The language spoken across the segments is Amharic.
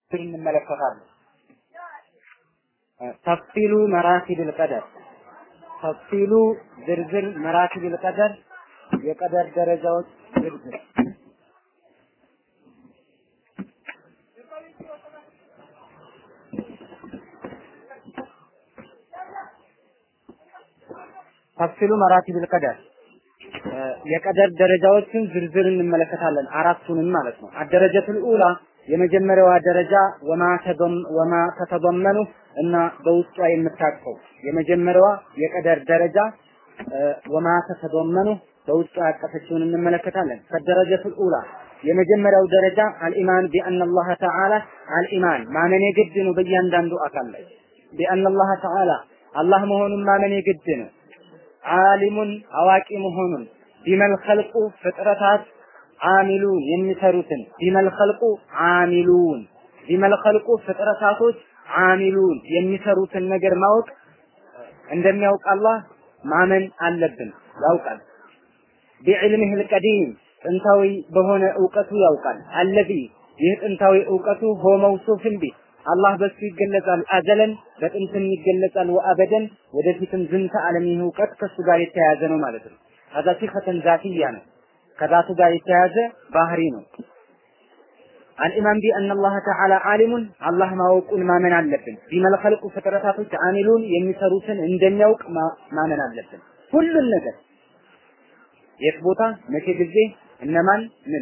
እንመለከታለን። ተፍሲሉ መራቲብል ቀደር ተፍሲሉ ዝርዝር መራቲብል ቀደር የቀደር ደረጃዎች ዝርዝር ተፍሲሉ መራቲብል ቀደር የቀደር ደረጃዎችን ዝርዝር እንመለከታለን። አራቱንም ማለት ነው። አደረጀቱል ኡላ የመጀመሪያዋ ደረጃ ወማ ተደም ወማ ተተደመኑ እና በውስጧ የምታቅፈው የመጀመሪያዋ የቀደር ደረጃ ወማ ተተደመኑ በውስጧ ያቀፈችውን እንመለከታለን። ፈደረጀቱል ኡላ የመጀመሪያው ደረጃ አልኢማን ቢአን አላህ ተዓላ አልኢማን ማመን የግድ ነው። በእያንዳንዱ አካል ላይ ቢአን አላህ ተዓላ አላህ መሆኑን ማመን የግድ ነው። ዓሊሙን አዋቂ መሆኑን ቢመል ኸልቁ ፍጥረታት አሚሉን የሚሰሩትን ቢመል ኸልቁ አሚሉን ቢመል ኸልቁ ፍጥረታቶች አሚሉን የሚሰሩትን ነገር ማወቅ እንደሚያውቅ አላህ ማመን አለብን። ያውቃል። ቢዕልምህ ልቀዲም ጥንታዊ በሆነ እውቀቱ ያውቃል። አለዚ ይህ ጥንታዊ እውቀቱ ሆ መውሱፍን ቢ አላህ በሱ ይገለጻል። አዘለን በጥንትም ይገለጻል። ወአበደን ወደፊትም ዝንተ ዓለም ይህ እውቀት ከሱ ጋር የተያያዘ ነው ማለት ነው። ከዛ ሲፈተን ዛትያ ነው። ከዛቱ ጋር የተያያዘ ባህሪ ነው። አልኢማን ቢአን አላህ ተዓላ ዓሊሙን አላህ ማወቁን ማመን አለብን። ቢመል ኸልቁ ፍጥረታቶች አሚሉን የሚሰሩትን እንደሚያውቅ ማመን አለብን። ሁሉን ነገር የት ቦታ መቼ ጊዜ እነማን ምን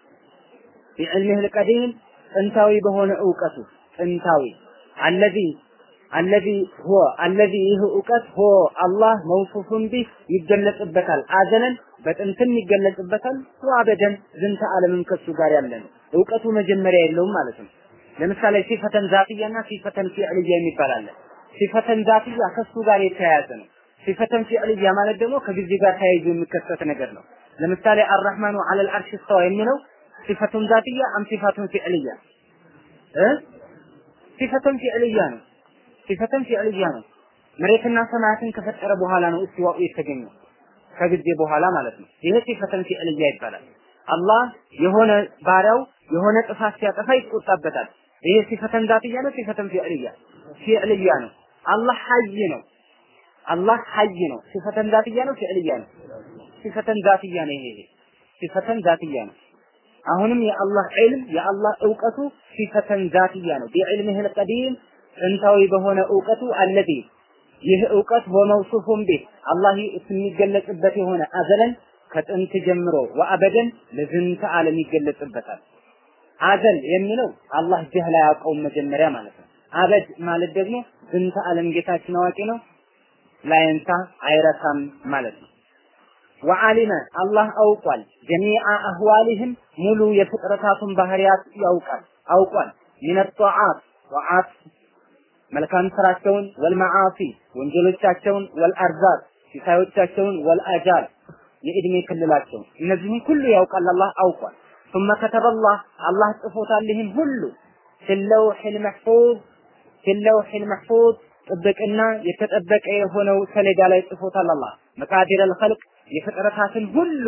ቢዕልሚህ ልቀዲም ጥንታዊ በሆነ እውቀቱ ጥንታዊ አለዚ አለዚ ሆ አለዚ ይህ እውቀት ሆ አላህ መውሱፉን ቢህ ይገለጽበታል። አዘለን በጥንትም ይገለጽበታል። ወአበደን ዝንተ ዓለምም ከሱ ጋር ያለ ነው። እውቀቱ መጀመሪያ የለውም ማለት ነው። ለምሳሌ ሲፈተን ዛትያና ሲፈተን ፊዕልያ የሚባል አለ። ሲፈተን ዛትያ ከሱ ጋር የተያያዘ ነው። ሲፈተን ፊዕልያ ማለት ደግሞ ከጊዜ ጋር ተያይዞ የሚከሰት ነገር ነው። ለምሳሌ አርራህማኑ ዐለል አርሽ እስተዋ የሚለው ሲፈቱን ዛትያ አም ሲፋቱን ፊዕልያ እ ሲፈተን ፊዕልያ ነው። ሲፈተን ፊዕልያ ነው። መሬትና ሰማያትን ከፈጠረ በኋላ ነው እስቲዋኡ የተገኘው ከጊዜ በኋላ ማለት ነው። ይሄ ሲፈተን ፊዕልያ ይባላል። አላህ የሆነ ባሪያው የሆነ ጥፋት ሲያጠፋ ይቆጣበታል። ይሄ ሲፈተን ዛትያ ነው። ሲፈተን ፊዕልያ ፊዕልያ ነው። አላህ ሐይ ነው። አላህ ሐይ ነው። ሲፈተን ዛትያ ነው። ፊዕልያ ነው። ሲፈተን ዛትያ ነው። ይሄ ሲፈተን ዛትያ ነው። አሁንም የአላህ ዒልም የአላህ እውቀቱ ሲፈተን ዛትያ ነው። ቢዕልምህ ልቀዲም ጥንታዊ በሆነ እውቀቱ አለዚ ይህ እውቀት ወመውሱፉን ቢህ አላህ የሚገለጽበት የሆነ አዘለን ከጥንት ጀምሮ ወአበደን ለዝንተ ዓለም ይገለጽበታል። አዘል የሚለው አላህ ጀህል አያውቀውም መጀመሪያ ማለት ነው። አበድ ማለት ደግሞ ዝንተ ዓለም ጌታችን አዋቂ ነው፣ ላይንሳ አይረሳም ማለት ነው። ወዓሊመ አላህ አውቋል። ጀሚዓ አህዋሊህም ሙሉ የፍጥረታቱን ባህሪያት ያውቃል አውቋል። ሚነ ጧዓት ጧዓት መልካም ስራቸውን፣ ወልመዓሲ ወንጀሎቻቸውን፣ ወልአርዛቅ ሲሳዮቻቸውን፣ ወልአጃል የእድሜ ክልላቸውን እነዚህን ሁሉ ያውቃል አላህ አውቋል። ثم كتب الله አላህ ጽፎታል ይህን ሁሉ ፊለውሒል መሕፉዝ ፊለውሒል መሕፉዝ ጥብቅና የተጠበቀ የሆነው ሰሌዳ ላይ ጽፎታል አላህ መቃዲር አልኸልቅ የፍጥረታትን ሁሉ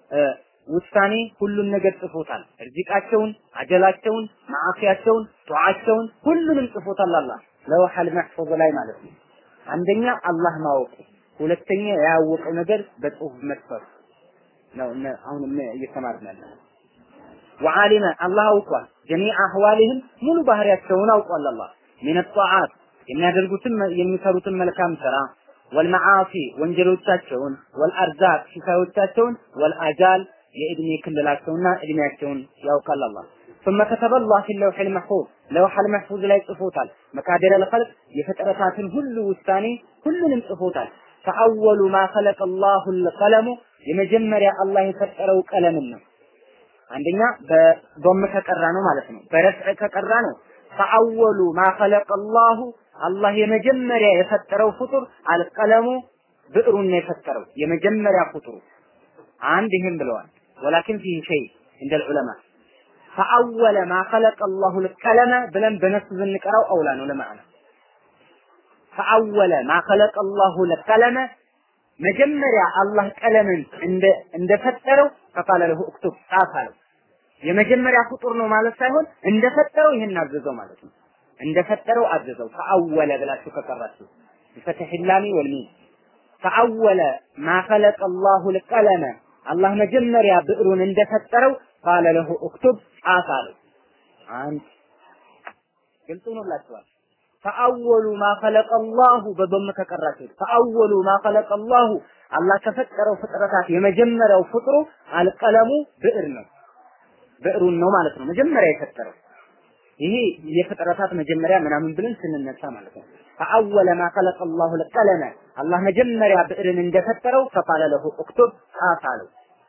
ውሳኔ ሁሉን ነገር ጽፎታል። እርዚቃቸውን፣ አጀላቸውን፣ ማዓፊያቸውን፣ ጧዓቸውን ሁሉንም ጽፎታል አላህ ለውሐል መሕፉዝ ላይ ማለት ነው። አንደኛ አላህ ማወቁ፣ ሁለተኛ ያወቀው ነገር በጽሁፍ መስፈሩ ነው። አሁን እየተማርን ያለ ወዓሊመ አላህ አውቋል። ጀሚዕ አህዋሊህም ሙሉ ባህሪያቸውን አውቋል አላህ ሚን ጧዓት የሚያደርጉትን የሚሰሩትን መልካም ስራ ወልመዓሲ ወንጀሎቻቸውን ወልአርዛቅ ሲሳዮቻቸውን ወልአጃል የእድሜ ክልላቸውና እድሜያቸውን ያውቃል አላህ ثم كتب الله في اللوح المحفوظ لوح المحفوظ ላይ ጽፎታል መቃደር الخلق የፍጥረታትን ሁሉ ውሳኔ ሁሉንም ጽፎታል فأول ما خلق الله القلم የመጀመሪያ አላህ የፈጠረው ቀለምን ነው አንደኛ በዶም ከቀራ ነው ማለት ነው በረፍዕ ከቀራ ነው ፈአወሉ ማ ኸለቀ አላሁ አላህ የመጀመሪያ የፈጠረው ፍጡር አልቀለሙ ብዕሩን ነው የፈጠረው የመጀመሪያ ፍጡሩ አንድ ይህም ብለዋል ወላኪን ፊህ ሸይ እንደ ልዑለማ ፈአወለ ማ ኸለቀ አላሁ ልቀለመ ብለን በነሱ ብንቀራው አውላ ነው ለማዕና ፈአወለ ማ ኸለቀ አላሁ ልቀለመ መጀመሪያ አላህ ቀለምን እንደፈጠረው ፈቃለ ለሁ እክቱብ ጻፍ አለው የመጀመሪያ ፍጡር ነው ማለት ሳይሆን እንደፈጠረው ይሄን አዘዘው ማለት ነው። እንደፈጠረው አዘዘው። ፈአወለ ብላችሁ ከቀራችሁ بفتح اللام والميم فأول ما خلق الله القلم አላህ መጀመሪያ ብዕሩን እንደፈጠረው ቃለ ለሁ እክቱብ ጻፍ አለው። አንድ ግልጽ ሆኖላችኋል። ፈአወሉ ማ ኸለቀ አላሁ በዶም ከቀራችሁት ፈአወሉ ማ ኸለቀ አላሁ አላህ ከፈጠረው ፍጥረታት የመጀመሪያው ፍጥሩ አልቀለሙ ብዕር ነው። ብዕሩን ነው ማለት ነው መጀመሪያ የፈጠረው። ይሄ የፍጥረታት መጀመሪያ ምናምን ብለን ስንነሳ ማለት ነው። ፈአወለ ማ ኸለቀ አላሁ አልቀለመ አላህ መጀመሪያ ብዕርን እንደፈጠረው ፈቃለ ለሁ እክቱብ ጻፍ አለው።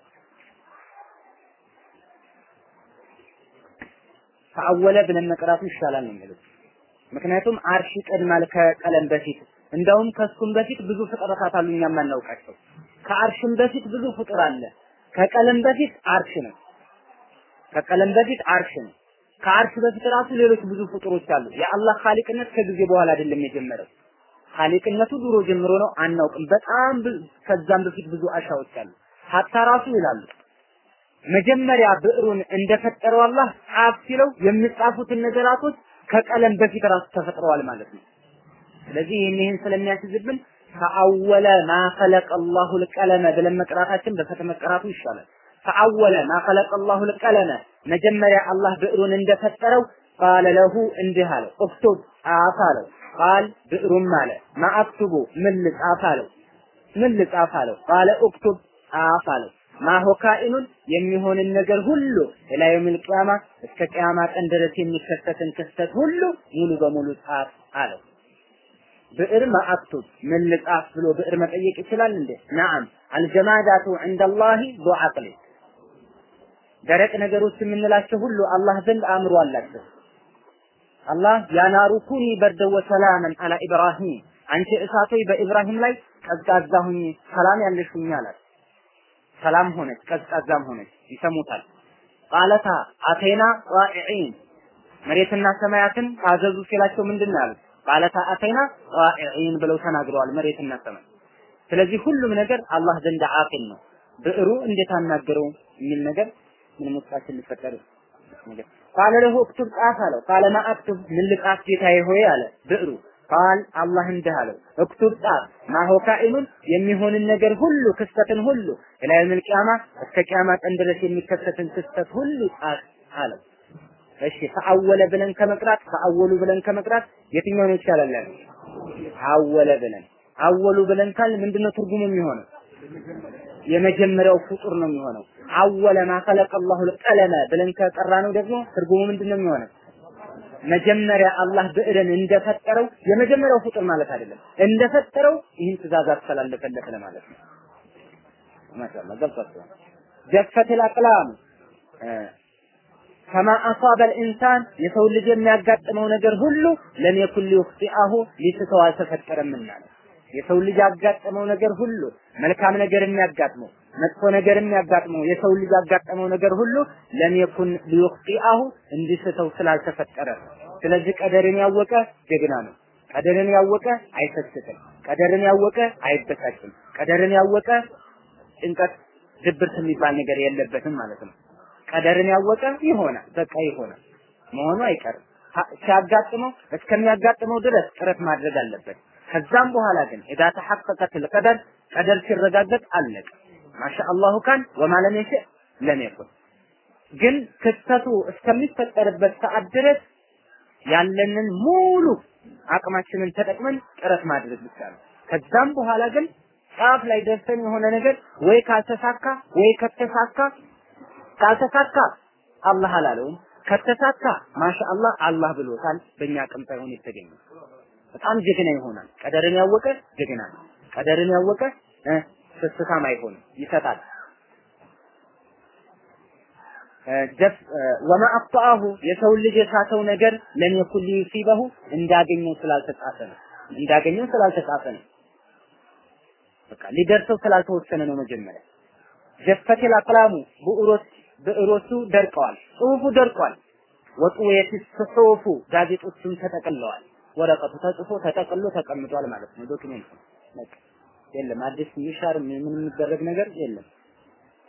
ፈአወለ ብለን መቅራቱ ይሻላል ነው የሚሉት። ምክንያቱም አርሽ ይቀድማል ከቀለም በፊት እንደውም ከሱም በፊት ብዙ ፍጥረታት አሉ እኛ የማናውቃቸው። ከአርሽም በፊት ብዙ ፍጡር አለ። ከቀለም በፊት አርሽ ነው። ከቀለም በፊት አርሽ ነው። ከአርሽ በፊት ራሱ ሌሎች ብዙ ፍጡሮች አሉ። የአላህ ኻሊቅነት ከጊዜ በኋላ አይደለም የጀመረው። ኻሊቅነቱ ድሮ ጀምሮ ነው፣ አናውቅም። በጣም ከዛም በፊት ብዙ አሻዎች አሉ። ሀታ ራሱ ይላሉ መጀመሪያ ብዕሩን እንደፈጠረው አላህ ጻፍ ሲለው የሚጻፉትን ነገራቶች ከቀለም በፊት ራሱ ተፈጥረዋል ማለት ነው። ስለዚህ ይህን ይህን ስለሚያስይዝብን ፈአወለ ማ ኸለቀ አላሁ ልቀለመ ብለን መቅራታችን በፈተ መቀራቱ ይሻላል። ፈአወለ ማ ኸለቀ አላሁ ልቀለመ መጀመሪያ አላህ ብዕሩን እንደፈጠረው ቃለ ለሁ እንዲህ አለው እክቱብ ጻፍ አለው። ቃል ብዕሩም አለ ማ አክቱቡ ምን ልጻፍ አለው። ምን ልጻፍ አለው። ቃለ እክቱብ ጻፍ አለው። ማሆ ካኢኑን የሚሆንን ነገር ሁሉ ኢላ የውሚል ቂያማ እስከ ቂያማ ቀን ድረስ የሚከሰትን ክስተት ሁሉ ሙሉ በሙሉ ጻፍ አለው። ብዕር ማአክቱብ ምን ልጻፍ ብሎ ብዕር መጠየቅ ይችላል እንዴ? ነዓም አልጀማዳቱ ዐንደላሂ ዱዓቅሊ ደረቅ ነገሮች የምንላቸው ሁሉ አላህ ዘንድ አእምሮ አላቸው። አላህ ያናሩ ኩኒ በርደ ወሰላመን አላ ኢብራሂም አንቺ እሳቶይ በኢብራሂም ላይ ቀዝቃዛ ሁኚ ሰላም ያለሽ ሁኚ አላት። ሰላም ሆነች፣ ቀዝቃዛም ሆነች። ይሰሙታል። ቃለታ አቴና ጣኢዒን መሬትና ሰማያትን ታዘዙ ሲላቸው ምንድን ነው ያሉት? ቃለታ አቴና ጣኢዒን ብለው ተናግረዋል መሬትና ሰማይ። ስለዚህ ሁሉም ነገር አላህ ዘንድ አቂል ነው። ብዕሩ እንዴት አናገረው የሚል ነገር ምንም ውስጣችን ሊፈጠር ነገር ቃለ ለሁ እክቱብ ጻፍ አለው። ቃለ ማ አክቱብ ምን ልጻፍ ጌታዬ ሆይ አለ ብዕሩ ቃል አላህ እንዲህ አለው እክቱብ ጻፍ ማሆ ካኢኑን የሚሆንን ነገር ሁሉ ክስተትን ሁሉ ኢላ የውሚል ቂያማ እስከ ቂያማ ቀን ድረስ የሚከሰትን ክስተት ሁሉ ጻፍ አለው። እሺ ፈአወለ ብለን ከመቅራት ፈአወሉ ብለን ከመቅራት የትኛው ነው ይሻላል? ያለው አወለ ብለን አወሉ ብለን ካል ምንድነው ትርጉሙ የሚሆነው? የመጀመሪያው ፍጡር ነው የሚሆነው። አወለ ማ ኸለቀ አላሁ ቀለመ ብለን ከቀራ ነው ደግሞ ትርጉሙ ምንድነው የሚሆነው? መጀመሪያ አላህ ብዕርን እንደፈጠረው የመጀመሪያው ፍጡር ማለት አይደለም። እንደፈጠረው ይህን ትእዛዝ አስተላለፈለት ለማለት ነው። ማሻአላህ ገብቷችኋል። ጀፈተል አቅላም ከማ አሳበ ልኢንሳን የሰው ልጅ የሚያጋጥመው ነገር ሁሉ ለም የኩን ሊዩኽጢአሁ ሊስተው አልተፈጠረምና ነው። የሰው ልጅ ያጋጠመው ነገር ሁሉ መልካም ነገር የሚያጋጥመው መጥፎ ነገር የሚያጋጥመው የሰው ልጅ ያጋጠመው ነገር ሁሉ ለም የኩን ሊዩኽጢአሁ እንዲስተው ስላልተፈጠረ ስለዚህ ቀደርን ያወቀ ጀግና ነው። ቀደርን ያወቀ አይሰስትም። ቀደርን ያወቀ አይበሳጭም። ቀደርን ያወቀ ጭንቀት፣ ድብርት የሚባል ነገር የለበትም ማለት ነው። ቀደርን ያወቀ ይሆናል፣ በቃ ይሆናል መሆኑ አይቀርም። ሲያጋጥመው እስከሚያጋጥመው ድረስ ጥረት ማድረግ አለበት። ከዛም በኋላ ግን ኢዛ ተሐቀቀት ልቀደር ቀደር ሲረጋገጥ አለቀ። ማሻአላሁ ካን ወማ ለም የሽእ ለም የኩን። ግን ክስተቱ እስከሚፈጠርበት ሰዓት ድረስ ያለንን ሙሉ አቅማችንን ተጠቅመን ጥረት ማድረግ ብቻ ነው። ከዛም በኋላ ግን ጫፍ ላይ ደርሰን የሆነ ነገር ወይ ካልተሳካ ወይ ከተሳካ ካልተሳካ አላህ አላለውም። ከተሳካ ማሻአላህ አላህ ብሎታል። በእኛ አቅም ሳይሆን የተገኘው በጣም ጀግና ይሆናል። ቀደርን ያወቀ ጀግና ነው። ቀደርን ያወቀ ስስታም አይሆንም፣ ይሰጣል። ደፍ ወማ አፍጣሁ የሰው ልጅ የሳተው ነገር ለም የኩን ሊዩሲበሁ እንዳገኘው ስላልተጻፈ ነው። እንዳገኘው ስላልተጻፈ ነው። በቃ ሊደርሰው ስላልተወሰነ ነው። መጀመሪያ ጀፈተል አቅላሙ ብዕሮች ብዕሮቹ ደርቀዋል፣ ጽሁፉ ደርቋል። ወጡየት ጽሁፉ ጋዜጦቹም ተጠቅለዋል። ወረቀቱ ተጽፎ ተጠቅሎ ተቀምጧል ማለት ነው። ዶክሜንት በቃ የለም። አዲስ ሚሻር ምን የሚደረግ ነገር የለም።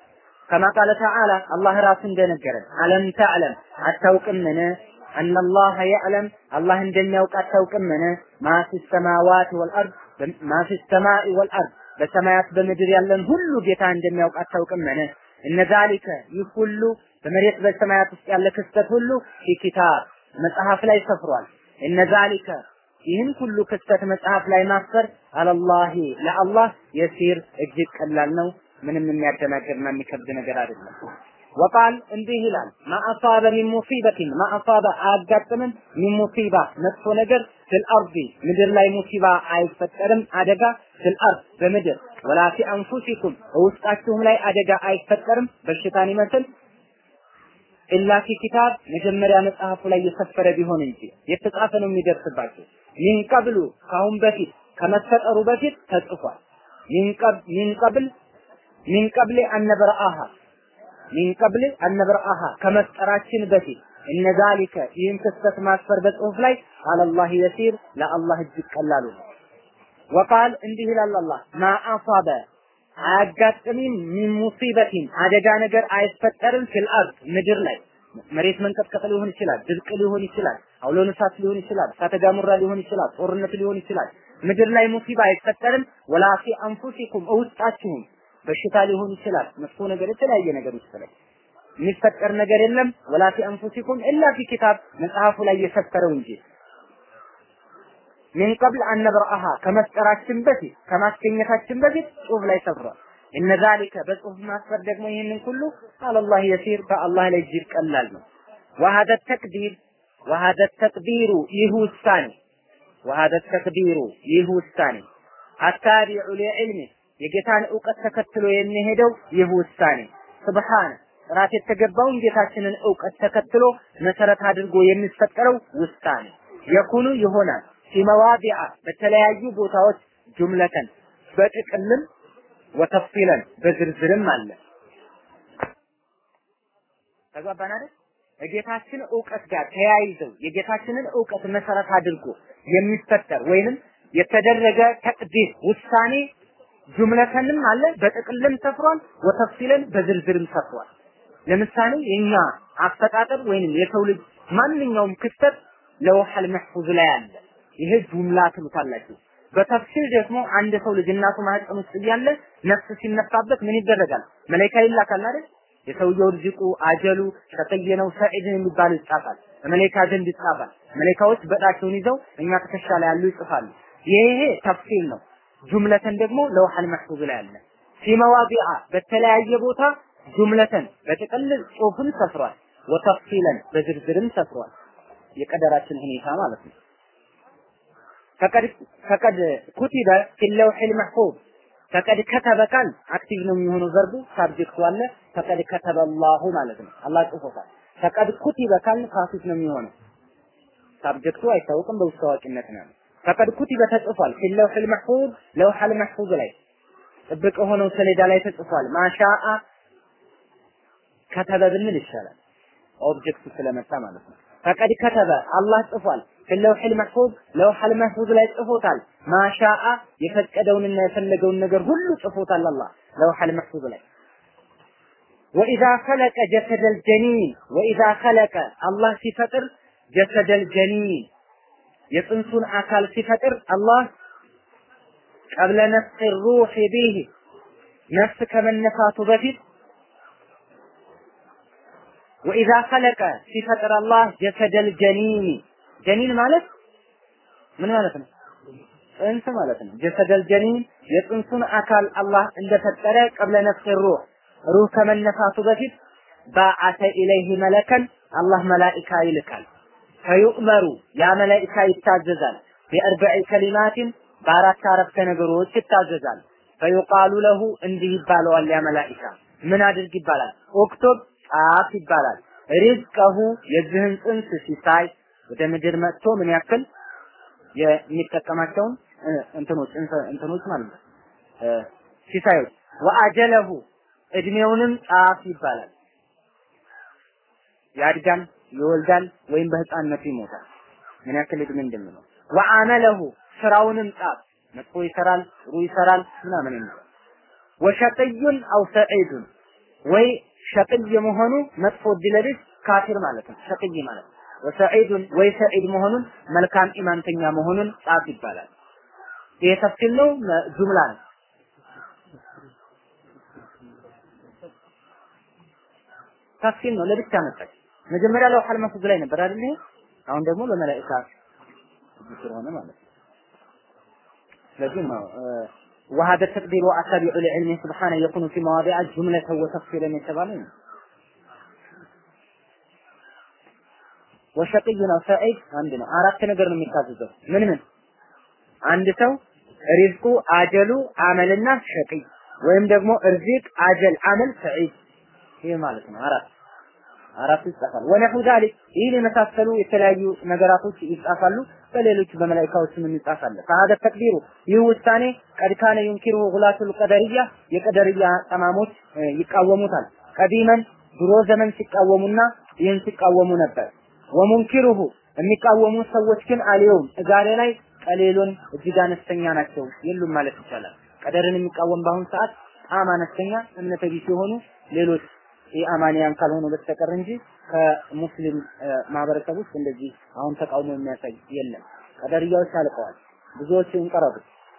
ከማ ቃለ ተዓላ አላህ ራሱ እንደነገረን አለም ተዕለም አታውቅምን አነላህ የዕለም አላህ እንደሚያውቅ አታውቅምን ማ ፊ ሰማዋት ወልአርድ ማ ፊ ሰማኢ ወልአርድ በሰማያት በምድር ያለን ሁሉ ጌታ እንደሚያውቅ አታውቅምን እነ ዛሊከ ይህ ሁሉ በመሬት በሰማያት ውስጥ ያለ ክስተት ሁሉ ፊ ኪታብ መጽሐፍ ላይ ሰፍሯል እነ ዛሊከ ይህን ሁሉ ክስተት መጽሐፍ ላይ ማስፈር አለላሂ ለአላህ የሲር እጅግ ቀላል ነው ምንም የሚያደናግርና የሚከብድ ነገር አይደለም ወቃል እንዲህ ይላል ማአሳበ ሚን ሙሲበቲን ማአሳበ አያጋጥምም ሚን ሙሲባ መጥፎ ነገር ፊል አርዲ ምድር ላይ ሙሲባ አይፈጠርም አደጋ ፊል አርድ በምድር ወላ ፊ አንፉሲኩም ውስጣችሁም ላይ አደጋ አይፈጠርም በሽታን ይመስል ኢላ ፊ ኪታብ መጀመሪያ መጽሐፉ ላይ የሰፈረ ቢሆን እንጂ የተጻፈ ነው የሚደርስባቸው ሚን ቀብሉ ካሁን በፊት ከመፈጠሩ በፊት ተጽፏል ሚን ቀብል ሚን ቀብል አነበረአሃ ሚን ቀብል አነበረአሃ ከመፍጠራችን በፊት እነ ዛሊከ ይህን ክስተት ማስፈር በጽሁፍ ላይ አለላህ የሲር ለአላህ እጅግ ቀላሉ ነው ወቃል እንዲህ ይላል አላህ ማ አሳበ አያጋጥምም ሚን ሙሲበቲን አደጋ ነገር አይፈጠርም ፊል አርድ ምድር ላይ መሬት መንቀጥቀጥ ሊሆን ይችላል፣ ድርቅ ሊሆን ይችላል፣ አውሎ ነፋስ ሊሆን ይችላል፣ እሳተ ገሞራ ሊሆን ይችላል፣ ጦርነት ሊሆን ይችላል። ምድር ላይ ሙሲባ አይፈጠርም። ወላ ፊ አንፉሲኩም እውስጣችሁም በሽታ ሊሆን ይችላል፣ መጥፎ ነገር፣ የተለያየ ነገር ውስጥ ላይ የሚፈጠር ነገር የለም። ወላ ፊ አንፉሲኩም ኢላ ፊ ኪታብ መጽሐፉ ላይ የሰፈረው እንጂ ሚን ቀብል አነብረአሃ ከመፍጠራችን በፊት ከማስገኘታችን በፊት ጽሁፍ ላይ ሰፍሯል። እነ ዛሊከ በጽሁፍ ማስፈር ደግሞ ይህንን ሁሉ አለላህ የሲር በአላህ ላይ እጅግ ቀላል ነው። ወሀደ ተቅዲር ወሀደ ተቅዲሩ ይህ ውሳኔ ወሀደ ተቅዲሩ ይህ ውሳኔ አታቢዑ ሊዕልሚ የጌታን እውቀት ተከትሎ የሚሄደው ይህ ውሳኔ ስብሓነ ጥራት የተገባውን ጌታችንን እውቀት ተከትሎ መሰረት አድርጎ የሚፈጠረው ውሳኔ የኩኑ ይሆናል ፊመዋዲዓ በተለያዩ ቦታዎች ጁምለተን በጥቅልም ወተፍሲለን በዝርዝርም አለ። ተግባባን አይደል? የጌታችን እውቀት ጋር ተያይዘው የጌታችንን እውቀት መሰረት አድርጎ የሚፈጠር ወይንም የተደረገ ተቅዲር ውሳኔ ጁምለተንም አለ በጥቅልም ሰፍሯል፣ ወተፍሲለን በዝርዝርም ሰፍሯል። ለምሳሌ የኛ አፈጣጠር ወይንም የሰው ልጅ ማንኛውም ክስተት ለውሐል መሕፉዝ ላይ አለ። ይሄ ጁምላ ትሉታላችሁ። በተፍሲል ደግሞ አንድ ሰው ልጅ እናቱ ማህፀን ውስጥ እያለ ነፍስ ሲነፋበት ምን ይደረጋል? መላኢካ ይላካል አይደል? የሰውየው ርዝቁ አጀሉ ሸቀየ ነው ሰዒድ የሚባል ይጻፋል። በመላኢካ ዘንድ ይጻፋል። መላኢካዎች በጣቸውን ይዘው እኛ ትከሻ ላይ ያሉ ይጽፋሉ። ይሄ ተፍሲል ነው። ጁምለተን ደግሞ ለውሐል መሕፉዝ ላይ አለ። ፊመዋዲዓ በተለያየ ቦታ ጁምለተን በጥቅል ጽሁፍን ሰፍሯል። ወተፍሲለን በዝርዝርም ሰፍሯል። የቀደራችን ሁኔታ ማለት ነው። ፈቀድ ፈቀድ ኩቲበ ፊል ለውሒል መሕፉዝ ፈቀድ ከተበ ቃል አክቲቭ ነው የሚሆነው ቨርቡ ሳብጀክቱ አለ። ፈቀድ ከተበ አላሁ ማለት ነው። አላህ ጽፎታል። ፈቀድ ኩቲበ ቃል ፓሲቭ ነው የሚሆነው። ሳብጀክቱ አይታወቅም፣ በውስጥ ታዋቂነት ነው። ፈቀድ ኩቲበ ተጽፏል። ፊል ለውሒል መሕፉዝ ለውሐል መሕፉዝ ላይ ጥብቅ የሆነው ሰሌዳ ላይ ተጽፏል። ማሻአ ከተበ ብንል ይሻላል። ኦብጀክቱ ስለመጣ ማለት ነው። ፈቀድ ከተበ አላህ ጽፏል። ፊለውሒል መሕፉዝ ለውሐል መሕፉዝ ላይ ጽፎታል። ማሻአ የፈቀደውንና የፈለገውን ነገር ሁሉ ጽፎታል አላህ ለውሐል መሕፉዝ ላይ ወኢዛ ኸለቀ ጀሰደል ጀኒን ወኢዛ ኸለቀ አላህ ሲፈጥር ጀሰደል ጀኒን የጽንሱን አካል ሲፈጥር አላህ ቀብለ ነፍስ ሩህ ቢህ ነፍስ ከመነፋቱ በፊት ወኢዛ ኸለቀ ሲፈጥር አላህ ጀሰደል ጀኒን ጀኒን ማለት ምን ማለት ነው? ጽንስ ማለት ነው። ጀሰደል ጀኒን የጽንሱን አካል አላህ እንደፈጠረ ቀብለ ነፍስ ሩህ ሩህ ከመነፋቱ በፊት ባዓተ ኢለይህ መለከን አላህ መላኢካ ይልካል። ፈዩእመሩ ያ መላኢካ ይታዘዛል። ቢአርበዒ ከሊማትን በአራት አረፍተ ነገሮች ይታዘዛል። ፈዩቃሉ ለሁ እንዲህ ይባለዋል ያ መላኢካ ምን አድርግ ይባላል። ኦክቶብ ጻፍ ይባላል። ሪዝቀሁ የዚህን ጽንስ ሲሳይ ወደ ምድር መጥቶ ምን ያክል የሚጠቀማቸውን እንትኖች እንትኖች ማለት ነው ሲሳዮች ወአጀለሁ እድሜውንም ጻፍ ይባላል። ያድጋል፣ ይወልዳል ወይም በህፃንነቱ ይሞታል። ምን ያክል እድሜ እንደሚኖር ወአመለሁ ስራውንም ጻፍ። መጥፎ ይሰራል፣ ጥሩ ይሰራል ምናምን ነው። ወሸቅዩን አው ሰዒዱን ወይ ሸቅይ መሆኑ መጥፎ እድለቢስ ካፊር ማለት ነው። ሸቅይ ማለት ወሰዒዱን ወይ ሰዒድ መሆኑን መልካም ኢማንተኛ መሆኑን ጻፍ ይባላል። ይሄ ተፍሲል ነው፣ ጁምላ ነው። ተፍሲል ነው፣ ለብቻ መጣች። መጀመሪያ ለውሐል መፍዙ ላይ ነበር አይደል? አሁን ደግሞ ለመላእክት ስለሆነ ማለት ነው። ስለዚህ ነው وهذا التقدير وأتابع لعلمه سبحانه يكون في مواضع جملة وتفصيلا يتبالون ወሸቅይ ነው ሰዒድ አንድ ነው። አራት ነገር ነው የሚታዘዘው። ምን ምን? አንድ ሰው ሪዝቁ፣ አጀሉ፣ አመልና ሸቅይ ወይም ደግሞ እርዚቅ፣ አጀል፣ አመል፣ ሰዒድ ይህ ማለት ነው። አራት አራት ይጻፋል። ወነሑ ዛሊክ ይህን የመሳሰሉ የተለያዩ ነገራቶች ይጻፋሉ። በሌሎች በመላኢካዎችም ይጻፋል። ፈሀደ ተቅዲሩ ይህ ውሳኔ ቀድ ካነ ዩንኪሩሁ ጉላቱል ቀደርያ የቀደርያ ጠማሞች ይቃወሙታል። ቀዲመን ድሮ ዘመን ሲቃወሙና ይህን ሲቃወሙ ነበር። ወሙንኪሩሁ የሚቃወሙ ሰዎች ግን አልየውም ዛሬ ላይ ቀሌሉን እጅግ አነስተኛ ናቸው የሉም ማለት ይቻላል። ቀደርን የሚቃወም በአሁኑ ሰዓት በጣም አነስተኛ እምነተ ቢስ የሆኑ ሌሎች የአማንያን ካልሆኑ በስተቀር እንጂ ከሙስሊም ማህበረሰብ ውስጥ እንደዚህ አሁን ተቃውሞ የሚያሳይ የለም። ቀደርያዎች አልቀዋል። ብዙዎቹ እንቀረቡ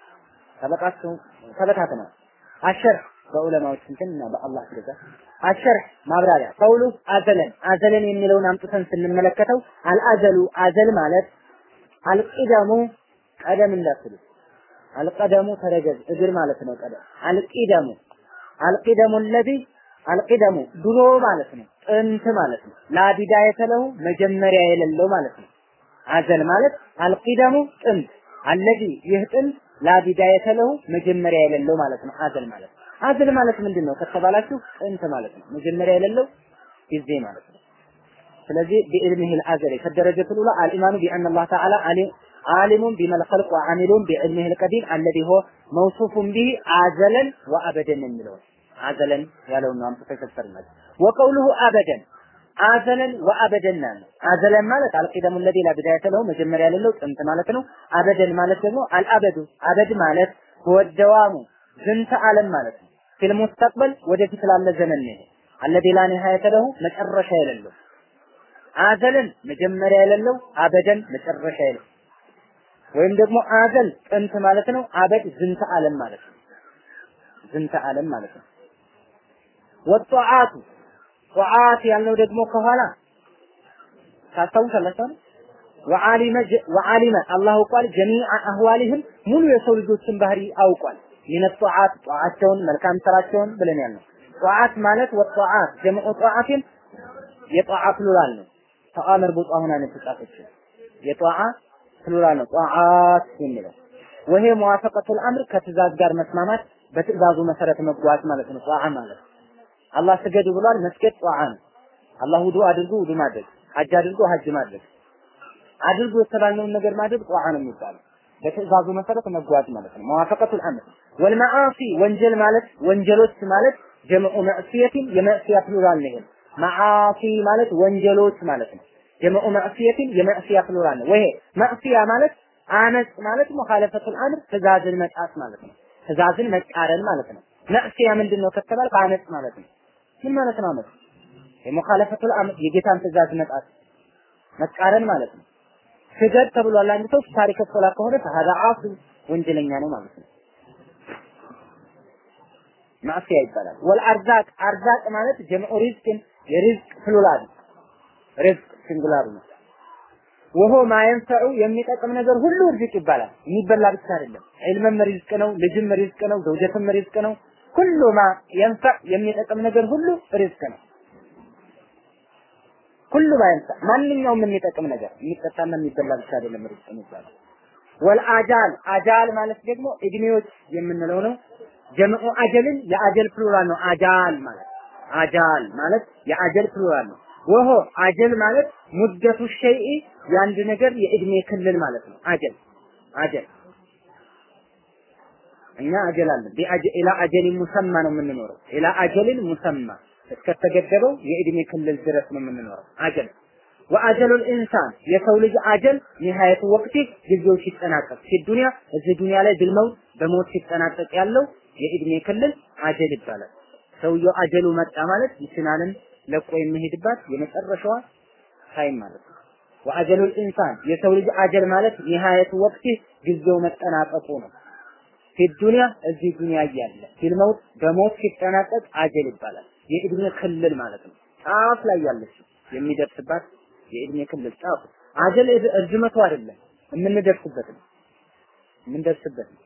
ተበቃቸው ተበታትነው አሸር በዑለማዎች እንትና በአላህ ትእዛዝ አሸር ማብራሪያ ቀውሉ አዘለን አዘለን የሚለውን አምጥተን ስንመለከተው አልአዘሉ አዘል ማለት አልቂደሙ ቀደም እንዳትሉ አልቀደሙ ተረገዝ እግር ማለት ነው። ቀደም አልቂደሙ አልቂደሙ ለዚ አልቂደሙ ድሮ ማለት ነው። ጥንት ማለት ነው። ላቢዳየተ ለሁ መጀመሪያ የሌለው ማለት ነው። አዘል ማለት አልቂደሙ ጥንት አለዚ ይህ ጥንት ላቢዳየተ ለሁ መጀመሪያ የሌለው ማለት ነው። አዘል ማለት አዝል ማለት ምንድን ነው ከተባላችሁ ጥንት ማለት ነው። መጀመሪያ የሌለው ጊዜ ማለት ነው። ስለዚህ ቢዕልሚህ አልአዘሊ ከደረጀት ሉላ አልኢማኑ ቢአን አላህ ተዓላ ዓሊሙን ቢመል ኸልቅ ወዓሚሉን ቢዕልሚህ አልቀዲም አለዚ ሆ መውሱፉን ቢህ አዘለን ወአበደን የሚለው አዘለን ያለውን ነው አምጥተው የፈሰርናል። ወቀውሉሁ አበደን አዘለን ወአበደን ነው። አዘለን ማለት አልቂደሙ ለዚ ላ ቢዳየተ ለሁ መጀመሪያ የሌለው ጥንት ማለት ነው። አበደን ማለት ደግሞ አልአበዱ አበድ ማለት ወደዋሙ ዝንተ ዓለም ማለት ነው። ፊል ሙስተቅበል ወደፊት ላለ ዘመን ነው። አለዚ ላ ኒሃየተ ለሁ መጨረሻ የሌለው አዘልን መጀመሪያ የሌለው አበደን መጨረሻ የሌለው ወይም ደግሞ አዘል ጥንት ማለት ነው። አበድ ዝንተ ዓለም ማለት ነው። ዝንተ ዓለም ማለት ነው። ወጧዓቱ ጧዓት ያልነው ደግሞ ከኋላ ታስታውሳላችሁ ወዓሊመ ወዓሊመ አላህ አውቋል ጀሚዓ አህዋሊህም ሙሉ የሰው ልጆችን ባህሪ አውቋል። ሚነ ጧዓት ጧዓቸውን መልካም ስራቸውን ብለን ያልነው ጧዓት ማለት ወጧዓት ጀምዑ ጧዓትን የጧዓ ፕሉራል ነው። ተአ መርቡጣ ሆና ነው የተጻፈችው። የጧዓ ፕሉራል ነው ጧዓት የሚለው ወሄ መዋፈቀቱል አምር ከትእዛዝ ጋር መስማማት በትእዛዙ መሰረት መጓዝ ማለት ነው። ጧዓ ማለት አላህ ስገዱ ብሏል። መስገድ ጧዓ ነው። አላህ ውዱ አድርጉ ውዱ ማድረግ፣ ሐጅ አድርጉ ሐጅ ማድረግ፣ አድርጉ የተባልነውን ነገር ማድረግ ጧዓ ነው የሚባለው። በትእዛዙ መሰረት መጓዝ ማለት ነው። መዋፈቀቱል አምር ወልመዓሲ ወንጀል ማለት ወንጀሎች ማለት ጀምዑ መዕሲየቲን የመዕሲያ ፕሉራል ነው። መዓሲ ማለት ወንጀሎች ማለት ነው። ጀምዑ መዕሲየቲን የመዕሲያ ፕሉራል ነው። ወይ መዕሲያ ማለት አመጽ ማለት ሙኻለፈቱል አምር ትእዛዝን መጣስ ማለት ነው። ትእዛዝን መቃረን ማለት ነው። መዕሲያ ምንድን ነው ከተባለ አመጽ ማለት ነው። ምን ማለት ነው አመጽ? የሙኻለፈቱል አምር የጌታን ትእዛዝ መጣስ መቃረን ማለት ነው። ስገድ ተብሏል። አንድ ሰው ታሪክ ሶላ ከሆነ ፈሃዳ አሱ ወንጀለኛ ነው ማለት ነው። ማዕሲያ ይባላል። ወልአርዛቅ አርዛቅ ማለት ጀምዑ ሪዝቅን የሪዝቅ ፕሉራል ሪዝቅ ሲንጉላር ነው። ወሆ ማየንፈዑ የሚጠቅም ነገር ሁሉ ርዝቅ ይባላል። የሚበላ ብቻ አይደለም። ዒልምም ሪዝቅ ነው፣ ልጅም ሪዝቅ ነው፣ ዘውጀትም ሪዝቅ ነው። ሁሉ ማ የንፈዕ የሚጠቅም ነገር ሁሉ ሪዝቅ ነው። ሁሉ ማየንፈዕ ማንኛውም የሚጠቅም ነገር የሚጠጣና የሚበላ ብቻ አይደለም ሪዝቅ የሚባለው። ወልአጃል አጃል ማለት ደግሞ እድሜዎች የምንለው ነው። ጀምዑ አጀልን የአጀል ፕሉራል ነው። አጃል ማለት አጃል ማለት የአጀል ፕሉራል ነው። ወሆ አጀል ማለት ሙደቱ ሸይኢ የአንድ ነገር የእድሜ ክልል ማለት ነው። አጀል አጀል እኛ አጀል አለን ኢላ አጀሊን ሙሰማ ነው የምንኖረው። ኢላ አጀልን ሙሰማ እስከተገደበው የእድሜ ክልል ድረስ ነው የምንኖረው። አጀል ወአጀሉል ኢንሳን የሰው ልጅ አጀል ኒሃየቱ ወቅቲ ጊዜው ሲጠናቀቅ ዱንያ እዚህ ዱንያ ላይ ቢልመውት በሞት ሲጠናቀቅ ያለው የእድሜ ክልል አጀል ይባላል። ሰውየው አጀሉ መጣ ማለት ይችናልን ለቆ የሚሄድባት የመጨረሻዋ ታይም ማለት ነው። ወአጀሉል ኢንሳን የሰው ልጅ አጀል ማለት ኒሃየቱ ወቅት ጊዜው መጠናቀቁ ነው። ፊዱንያ እዚህ ዱንያ እያለ ፊልመውት በሞት ሲጠናቀቅ አጀል ይባላል። የእድሜ ክልል ማለት ነው። ጫፍ ላይ ያለች የሚደርስባት የእድሜ ክልል ጫፍ አጀል እርዝመቱ አይደለም የምንደርስበት ነው የምንደርስበት ነው።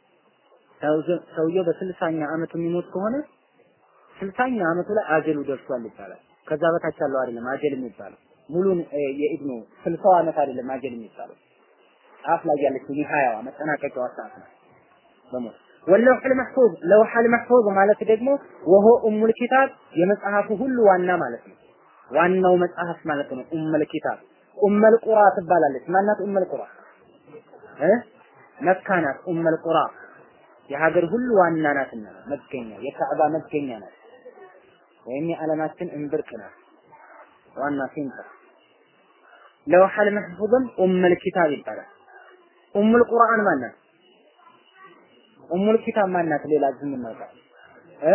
ሰውየው በስልሳኛ አመቱ የሚሞት ከሆነ ስልሳኛ አመቱ ላይ አጀሉ ደርሷል ይባላል። ከዛ በታች ያለው አይደለም አጀል የሚባለው ሙሉን የኢብኑ ስልሳው አመት አይደለም አጀል የሚባለው ጫፍ ላይ ያለችው ኒሃያዋ መጠናቀቂያዋ ሰዓት ነው በሞት ወለውሐል መሕፉዝ ለውሐል መሕፉዝ ማለት ደግሞ ወሆ ኡሙል ኪታብ የመጽሐፉ ሁሉ ዋና ማለት ነው። ዋናው መጽሐፍ ማለት ነው። ኡሙል ኪታብ ኡሙል ቁራ ትባላለች። ማናት ኡሙል ቁራ እ መካ ናት። ኡሙል ቁራ የሀገር ሁሉ ዋና ናትና መገኛ የካዕባ መገኛ ናት። ወይም የዓለማችን እምብርት ናት። ዋና ሴንተር ለውሐል መሕፉዝም ኡሙል ኪታብ ይባላል። ኡሙል ቁርአን ማናት? ኡሙል ኪታብ ማናት? ሌላ ዝም እናውቃ እ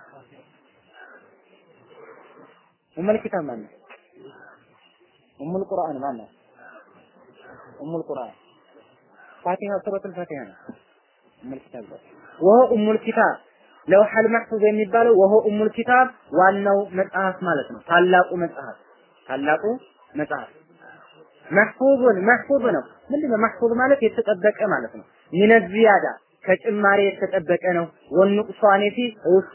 ኡሙል ኪታብ ማናት? ኡሙል ቁርአን ማናት? ኡሙል ቁርአን ፋቲሃ ሱረቱል ፋቲሃ ነው። ኡሙል ኪታብ ወሆ ኡሙል ኪታብ ለውሐል መሕፉዝ የሚባለው ወሆ ኡሙል ኪታብ ዋናው መጽሐፍ ማለት ነው። ታላቁ መጽሐፍ ታላቁ መጽሐፍ መሕፉዙን መሕፉዝ ነው። ምንድነው መሕፉዝ ማለት የተጠበቀ ማለት ነው። ሚነ ዚያዳ ከጭማሬ የተጠበቀ ነው። ወንቁሷኔ ፊ ውስጡ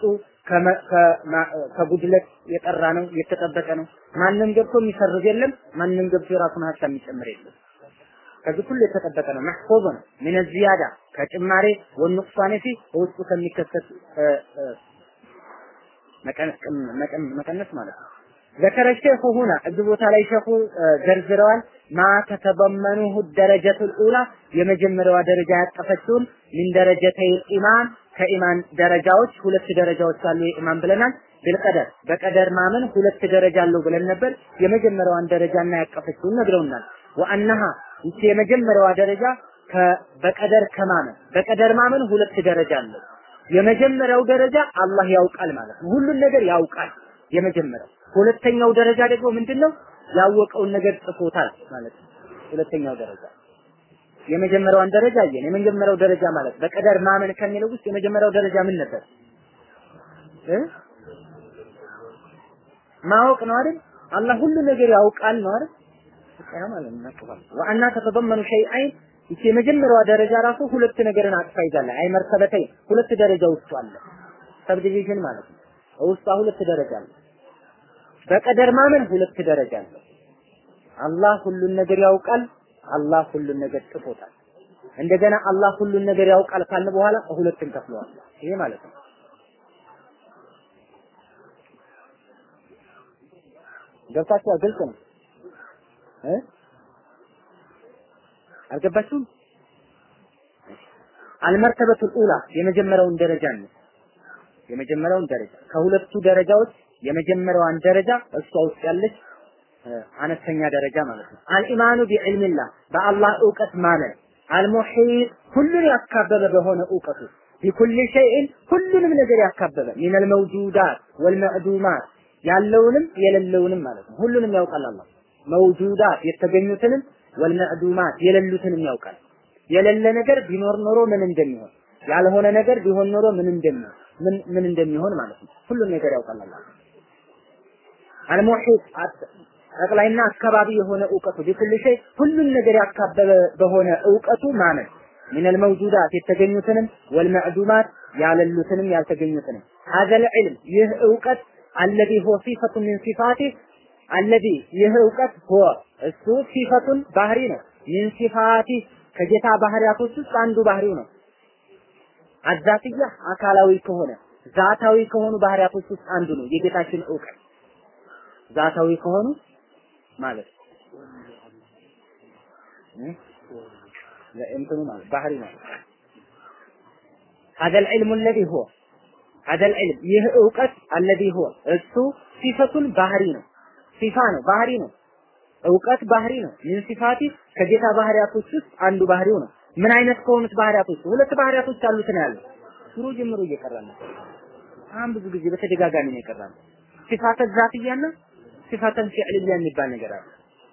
ከጉድለት የጠራ ነው፣ የተጠበቀ ነው። ማንም ገብቶ የሚሰርዝ የለም። ማንም ገብቶ የራሱን ሀሳብ የሚጨምር የለም። ከዚህ ሁሉ የተጠበቀ ነው። መሕፉዝ ነው። ሚነ ዚያዳ ከጭማሬ ወንቁሷኔ ፊ ውስጡ ከሚከሰት መቀነስ ማለት ነው። ذكر الشيخ هنا እዚህ ቦታ ላይ ሸኹ ዘርዝረዋል ማ ተተበመኑሁ ደረጀቱል ኡላ የመጀመሪያዋ ደረጃ ያቀፈችውን ምን ደረጀተይ ኢማን ከኢማን ደረጃዎች ሁለት ደረጃዎች አሉ የኢማን ብለናል ቢልቀደር በቀደር ማመን ሁለት ደረጃ አለው ብለን ነበር የመጀመሪያዋን ደረጃና ያቀፈችውን ነግረውናል ወአነሃ ይቺ የመጀመሪያዋ ደረጃ በቀደር ከማመን በቀደር ማመን ሁለት ደረጃ አለው የመጀመሪያው ደረጃ አላህ ያውቃል ማለት ነው ሁሉን ነገር ያውቃል የመጀመሪያው ሁለተኛው ደረጃ ደግሞ ምንድነው ያወቀውን ነገር ጽፎታል ማለት ነው ሁለተኛው ደረጃ የመጀመሪያዋን ደረጃ አየን የመጀመሪያው ደረጃ ማለት በቀደር ማመን ከሚለው ውስጥ የመጀመሪያው ደረጃ ምን ነበር እ ማወቅ ነው አይደል አላህ ሁሉ ነገር ያውቃል ነው አይደል ያ ማለት ነው ወአና ተተضمኑ ሸይአይን ይቺ የመጀመሪያዋ ደረጃ ራሱ ሁለት ነገርን አቅፋ ይዛለች አይ መርተበተይ ሁለት ደረጃ ውስጡ አለ ሰብዲቪዥን ማለት ነው ውስጧ ሁለት ደረጃ አለ በቀደር ማመን ሁለት ደረጃ አለው። አላህ ሁሉን ነገር ያውቃል። አላህ ሁሉን ነገር ጽፎታል። እንደገና አላህ ሁሉን ነገር ያውቃል ካልን በኋላ ሁለትን ከፍለዋል። ይሄ ማለት ነው። ገብታችኋል? ግልጽ ነው እ አልገባችሁም? አልመርተበቱል ኡላ የመጀመሪያውን ደረጃ ነው። የመጀመሪያውን ደረጃ ከሁለቱ ደረጃዎች የመጀመሪያዋን ደረጃ እሷ ውስጥ ያለች አነስተኛ ደረጃ ማለት ነው። አልኢማኑ ቢዕልሚላህ በአላህ እውቀት ማመን አልሙሒጥ ሁሉን ያካበበ በሆነ እውቀቱ ቢኩል ሸይእን ሁሉንም ነገር ያካበበ ሚነል መውጁዳት ወልመዕዱማት ያለውንም የሌለውንም ማለት ነው። ሁሉንም ያውቃል አላህ መውጁዳት የተገኙትንም ወልመዕዱማት የሌሉትንም ያውቃል። የሌለ ነገር ቢኖር ኖሮ ምን እንደሚሆን ያልሆነ ነገር ቢሆን ኖሮ ምን እንደሚሆን ምን ምን እንደሚሆን ማለት ነው። ሁሉን ነገር ያውቃል አላህ። አልሙሒጥ ጠቅላይና አካባቢ የሆነ እውቀቱ ቢኩል ሸይ ሁሉን ነገር ያካበበ በሆነ እውቀቱ ማመን ሚነል መውጁዳት የተገኙትንም ወልመዕዱማት ያለሉትንም ያልተገኙትንም ሀዘል ዒልም ይህ እውቀት አለዚ ሆ ሲፈቱ ሚን ሲፋቲ አለዚ ይህ እውቀት ሆ እሱ ሲፈቱን ባህሪ ነው ሚን ሲፋቲ ከጌታ ባህሪያቶች ውስጥ አንዱ ባህሪው ነው አዛትያ አካላዊ ከሆነ ዛታዊ ከሆኑ ባህሪያቶች ውስጥ አንዱ ነው የጌታችን እውቀት ዛታዊ ከሆኑ ማለት እንትኑ ማለት ባህሪ ማለት هذا العلم الذي هو هذا العلم ይህ እውቀት الذي هو እሱ ሲፈቱን ባህሪ ነው ሲፋ ነው ባህሪ ነው እውቀት ባህሪ ነው ምን ሲፋቲ ከጌታ ባህሪያቶች ውስጥ አንዱ ባህሪው ነው ምን አይነት ከሆኑት ባህሪያቶች ሁለት ባህሪያቶች አሉት ነው ያለው ሽሩ ጀምሮ እየቀረ ነው በጣም ብዙ ጊዜ በተደጋጋሚ ነው የቀረበው። ሲፋተ ዛትያና ሲፋተን ፊዕልያ የሚባል ነገር አለ።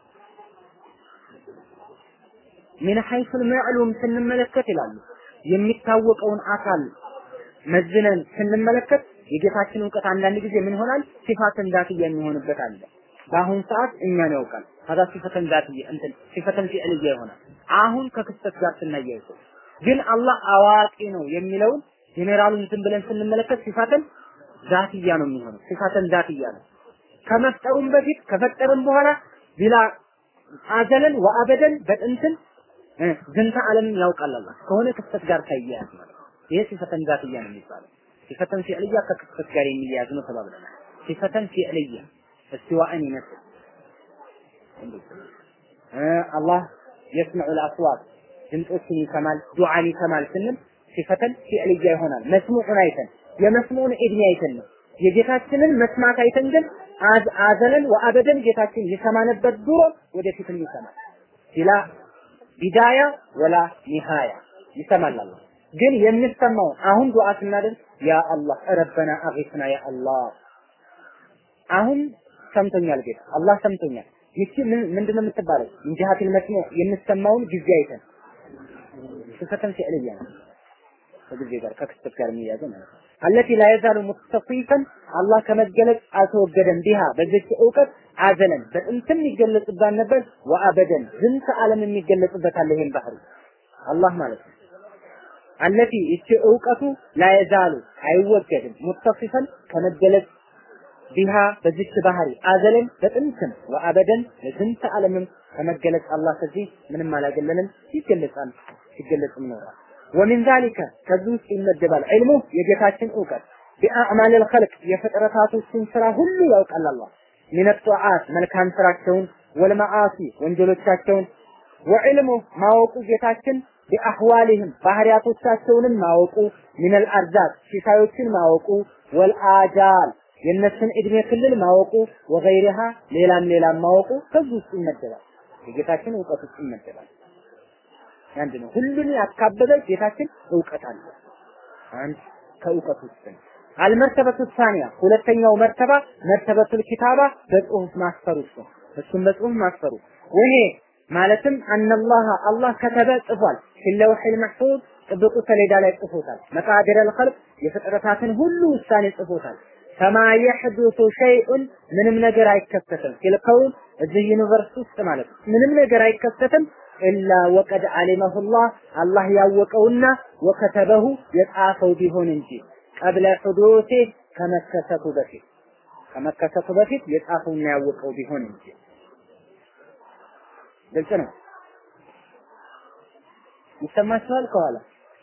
ምን ሐይሱል መዕሉም ስንመለከት ይላሉ የሚታወቀውን አካል መዝነን ስንመለከት የጌታችን እውቀት አንዳንድ ጊዜ ምን ይሆናል? ሲፋተን ዛትያ የሚሆንበት አለ። በአሁን ሰዓት እኛን ያውቃል። ከዛ ሲፈተን ዛትያ እንትን ሲፈተን ፊዕልያ ይሆናል። አሁን ከክስተት ጋር ስናያይዘው ግን አላህ አዋቂ ነው የሚለውን ጄኔራሉን እንትን ብለን ስንመለከት ሲፋተን ዛትያ ነው የሚሆነው። ሲፋተን ዛትያ ነው። ከመፍጠሩም በፊት ከፈጠርም በኋላ ቢላ አዘለን ወአበደን በጥንትን ዝንተ ዓለምን ያውቃል አላህ ከሆነ ክስተት ጋር ሳይያያዝ ማለት ነው። ይሄ ሲፈተን ዛትያ ነው የሚባለው። ሲፈተን ፊዕልያ ከክስተት ጋር የሚያያዝ ነው ተባብለናል። ሲፈተን ፊዕልያ እስቲዋእን ይመስል አላህ የስመዑል አስዋት ድምፆችን ይሰማል፣ ዱዓን ይሰማል ስንል ሲፈተን ፊዕልያ ይሆናል። መስሙዑን አይተን የመስሙዑን እድሜ አይተን ነው የጌታችንን መስማት አይተን ግን አዘለን ወአበደን ጌታችን ይሰማ ነበር ድሮ ወደፊትም ይሰማል። ቢላ ቢዳያ ወላ ኒሃያ ይሰማል አላህ። ግን የሚሰማው አሁን ዱዓ ስናደርግ ያ አላህ ረበና አጊስና ያ አላህ አሁን ሰምቶኛል ጌታ አላህ ሰምቶኛል። ይቺ ምንድነው የምትባለው? እንጂሃቲል መስሙዕ የምሰማውን ጊዜ አይተን ሲፈተን ፊዕልያ ነው ከጊዜ ጋር ከክስተት ጋር የሚያዘው ማለት ነው። አለቲ ላ የዛሉ ሙተሲፈን አላህ ከመገለጽ አልተወገደም ቢሃ በዚች እውቀት አዘለን በጥንትም ይገለጽባት ነበር ወአበደን ዝንተ ዓለም የሚገለጽበት አለ ይሄን ባህሪ አላህ ማለት ነው። አለቲ ይቺ እውቀቱ ላ የዛሉ አይወገድም ሙተሲፈን ከመገለጽ ቢሃ በዚች ባህሪ አዘለን በጥንትም ወአበደን ለዝንተ ዓለምም ከመገለጽ አላህ ከዚህ ምንም አላገለንም ይገለጻል ሲገለጽም ኖሯል። ወሚን ዛሊከ ከዚህ ውስጥ ይመደባል ዒልሙ የጌታችን እውቀት ቢአዕማል ልኸልቅ የፍጥረታቶችን ስራ ሁሉ ያውቃል አላህ ሚን ጧዓት መልካም ስራቸውን ወልመዓሲ ወንጀሎቻቸውን ወዕልሙ ማወቁ ጌታችን ቢአህዋሊህም ባህሪያቶቻቸውንም ማወቁ ሚነል አርዛቅ ሲሳዮችን ማወቁ ወልአጃል የእነሱን እድሜ ክልል ማወቁ ወገይሪሃ ሌላም ሌላም ማወቁ ከዚህ ውስጥ ይመደባል የጌታችን እውቀት ውስጥ ይመደባል አንድ ነው። ሁሉን ያካበበ ጌታችን እውቀት አለ። አንድ ከእውቀት ውስጥ ነው። አልመርተበቱ ሳኒያ ሁለተኛው መርተባ መርተበቱል ኪታባ በጽሁፍ ማስፈሩ እሱ እሱም በጽሁፍ ማስፈሩ ይሄ ማለትም አነላህ አላህ ከተበ ጽፏል ፊለውሒል መሕፉዝ ጥብቁ ሰሌዳ ላይ ጽፎታል። መቃዲረል ኸልቅ የፍጥረታትን ሁሉ ውሳኔ ጽፎታል። ፈማ የሕዱሱ ሸይኡን ምንም ነገር አይከሰትም ፊልከውን እዚህ ዩኒቨርስ ውስጥ ማለት ነው። ምንም ነገር አይከሰትም ኢላ ወቀድ አሊመሁላህ አላህ ያወቀውና ወከተበሁ የጻፈው ቢሆን እንጂ ቀብለ ሑዱሲ ከመከሰቱ በፊት ከመከሰቱ በፊት የጻፈውና ያወቀው ቢሆን እንጂ ግልጽ ነው። ይሰማችኋል ከኋላ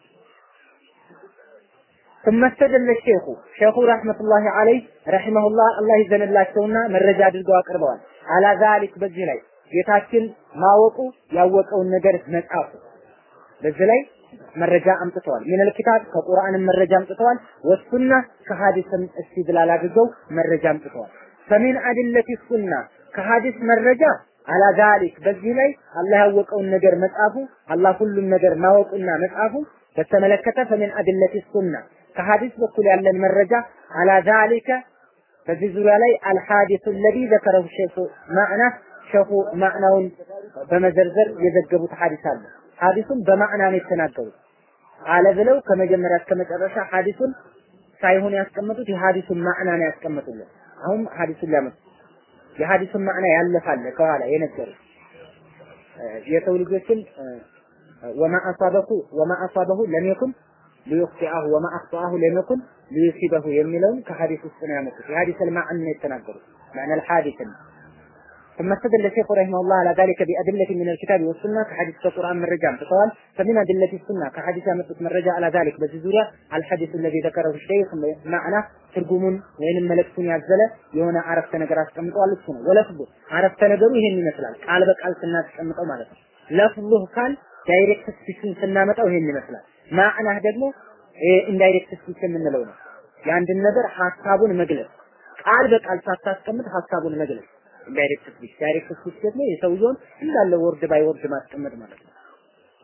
ثم استدل الشيخ ሼኹ ረህመቱላሂ ዐለይህ ረሂመሁላህ አላህ ይዘንላቸውና መረጃ አድርገው አቅርበዋል። አላ ዛሊክ በዚህ ላይ ጌታችን ማወቁ ያወቀውን ነገር መጻፉ በዚህ ላይ መረጃ አምጥተዋል። ሚነል ኪታብ ከቁርአንም መረጃ አምጥተዋል። ወሱና ከሐዲስም እስቲድላል አድርገው መረጃ አምጥተዋል። ፈሚን አድለቲ ሱና ከሐዲስ መረጃ አላ ዛሊክ በዚህ ላይ አላህ ያወቀውን ነገር መጻፉ አላህ ሁሉም ነገር ማወቁና መጻፉ በተመለከተ ፈሚን አድለቲ ሱና ከሐዲስ በኩል ያለን መረጃ አላ ዛሊከ በዚህ ዙሪያ ላይ አልሐዲሱ ለዚ ዘከረሁ ሼኹ ማዕና ሸኹ ማዕናውን በመዘርዘር የዘገቡት ሐዲስ አለ። ሐዲሱን በማዕና ነው የተናገሩት። አለ ብለው ከመጀመሪያ እስከ መጨረሻ ሐዲሱን ሳይሆን ያስቀመጡት የሐዲሱን ማዕና ነው ያስቀመጡልን። አሁን ሐዲሱን ሊያመጡ የሐዲሱን ማዕና ያለፋለ ከኋላ የነገሩ የሰው ልጆችን ወማ አሳበሁ ወማ አሳበሁ ለም የኩን ሊዩኽጢአሁ ወማ አኽጠአሁ ለም የኩን ሊዩሲበሁ የሚለውን ከሐዲስ ውስጥ ነው ያመጡት። የሐዲስ አልማዕን ነው የተናገሩት። ማዕና አልሐዲስ ነው። ثم استدل الشيخ رحمه الله على ذلك بأدلة من الكتاب والسنة كحديث القرآن من رجع امتطوال فمن أدلة السنة كحديث أمتت من رجع على ذلك بزيزوريا الحديث الذي ذكره الشيخ معنى ትርጉሙን ወይንም መልእክቱን ያዘለ የሆነ አረፍተ ነገር አስቀምጠዋል። እሱ ነው ወለፍዙ አረፍተ ነገሩ ይሄን ይመስላል። ቃል በቃል ስናስቀምጠው ማለት ነው። ለፍዙህ ካል ዳይሬክት ስፒችን ስናመጣው ይሄን ይመስላል። ማዕናህ ደግሞ ኢንዳይሬክት ስፒች የምንለው ነው። የአንድን ነገር ሀሳቡን መግለጽ ቃል በቃል ሳታስቀምጥ ሀሳቡን መግለጽ ዳይሬክት ስፒች ዳይሬክት ስፒች ደግሞ የሰውየውን እንዳለ ወርድ ባይ ወርድ ማስቀመጥ ማለት ነው።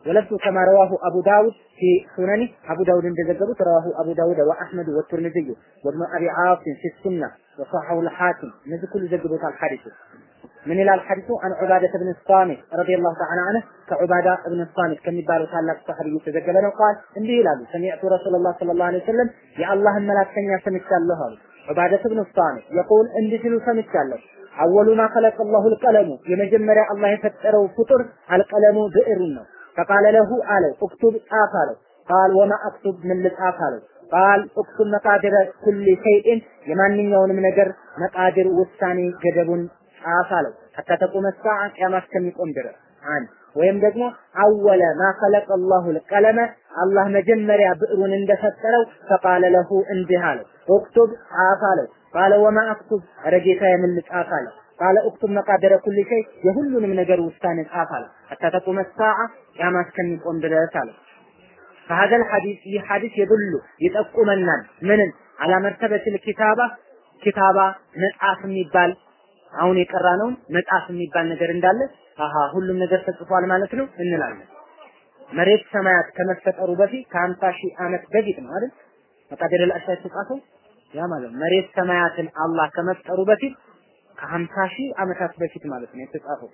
ولفظ كما رواه أبو داود في سننه أبو داود እንደዘገቡት رواه أبو داود وأحمد والترمذي وابن أبي عاصم في السنة وصححه الحاكم እነዚህ ሁሉ ዘግቦታል ሐዲሱ ምን ይላል ሐዲሱ አን ዑባዳ ብን ሳሚት ረዲየላሁ ተዓላ ዐንሁ ከዑባዳ ብን ሳሚት ከሚባለው ታላቅ ሰሐቢ የተዘገበ ነው ቃል እንዲህ ይላሉ ሰሚዕቱ ረሱላላህ ሰለላሁ ዐለይሂ ወሰለም የአላህን መላክተኛ ሰምቻለሁ አሉ ዑባዳ ብን ሳሚት የቁል እንዲህ ሲሉ ሰምቻለሁ አወሉ ማ ኸለቀ አላሁ አልቀለሙ የመጀመሪያ አላህ የፈጠረው ፍጡር አልቀለሙ ብዕሩን ነው ፈቃለ ለሁ አለው እክቱብ ጻፍ አለው ቃል ወማ አክቱብ ምን ልጻፍ አለው ቃል እክቱብ መቃድረ ኩል ሸይእን የማንኛውንም ነገር መቃድር ውሳኔ ገደቡን ጻፍ አለው ሐታ ተቁመ ሰዓ ቂያማ እስከሚቆም ድረስ አንድ ወይም ደግሞ አወለ ማ ኸለቀ አላሁ ልቀለመ አላህ መጀመሪያ ብዕሩን እንደፈጠረው ፈቃለ ለሁ እንዲህ አለው እክቱብ ጻፍ አለው ቃለ ወማ አክቱብ ኧረ ጌታዬ ምን ልጻፍ አለው ቃለ እክቱብ መቃደረ ኩል ሸይ የሁሉንም ነገር ውሳኔ ጻፍ አለው ሐታ ተቁመ ሰዓ ቂያማ እስከሚቆም ድረስ አለው فهذا الحديث ይህ ሐዲስ የዱሉ ይጠቁመናል ምንን አላ መርተበትል ኪታባ ኪታባ መጽሐፍ የሚባል አሁን የቀራ ነው መጽሐፍ የሚባል ነገር እንዳለ አሃ ሁሉም ነገር ተጽፏል ማለት ነው እንላለን። መሬት ሰማያት ከመፈጠሩ በፊት ከሀምሳ ሺህ ዓመት በፊት ነው አይደል? መቃደር አልአሻ የተጻፈው ያ ማለት ነው። መሬት ሰማያትን አላህ ከመፍጠሩ በፊት ከሀምሳ ሺህ ዓመታት በፊት ማለት ነው የተጻፈው።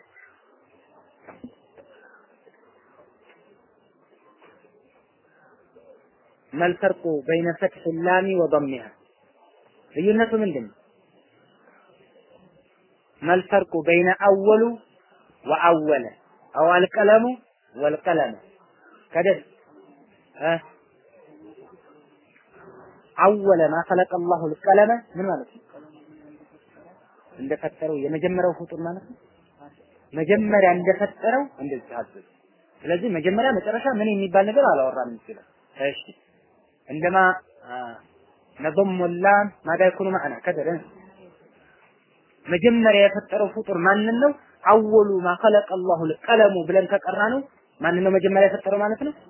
መልፈርቁ በይነ ፈትሕ ላሚ ወضሚሃ ልዩነቱ ምንድን ነው? መልፈርቁ በይነ አወሉ ወአወለ አው አልቀለሙ ወልቀለመ ከደስ አወለ ማ ኸለቀ አላሁ አልቀለመ ምን ማለት ነው? እንደፈጠረው የመጀመሪያው ፍጡር ማለት ነው። መጀመሪያ እንደፈጠረው እንደዚህ አዘዘ። ስለዚህ መጀመሪያ መጨረሻ ምን የሚባል ነገር አላወራም ይችላል። እሺ እንደማ ነضم اللام ماذا يكون معنا كذا መጀመሪያ የፈጠረው ፍጡር ማንን ነው? አወሉ ማ ኸለቀ አላሁ ቀለሙ ብለን ከቀራ ነው ማንን ነው መጀመሪያ የፈጠረው ማለት ነው?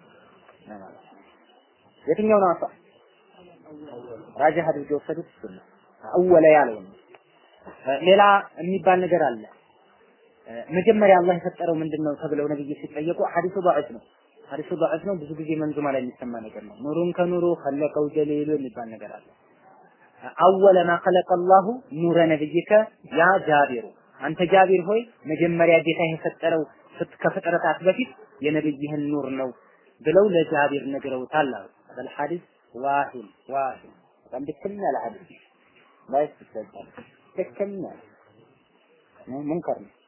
የትኛው ነው አሳ ራጅህ አድርገው የወሰዱት እሱ ነው። አወለ ያለው ነው። ሌላ የሚባል ነገር አለ። መጀመሪያ አላህ የፈጠረው ምንድን ነው ተብለው ነብይ ሲጠየቁ ሐዲሱ ضعيف ነው። ሐዲሱ ضعيف ነው። ብዙ ጊዜ መንዙማ ላይ የሚሰማ ነገር ነው። ኑሩን ከኑሩ ኸለቀው ጀሊሉ የሚባል ነገር አለ። አወለ ማ ኸለቀ አላሁ ኑረ ነብይከ ያ ጃቢሩ አንተ ጃቢር ሆይ መጀመሪያ ጌታ የፈጠረው ከፍጥረታት በፊት የነብይህን ኑር ነው ብለው ለጃቢር ነግረውታል አሉ። በል ሐዲስ ዋሂን ዋሂን በጣም ደከም ያለ ሐዲስ ላይስ ይሰጣል ደከም ያለ ሙንከር ነው።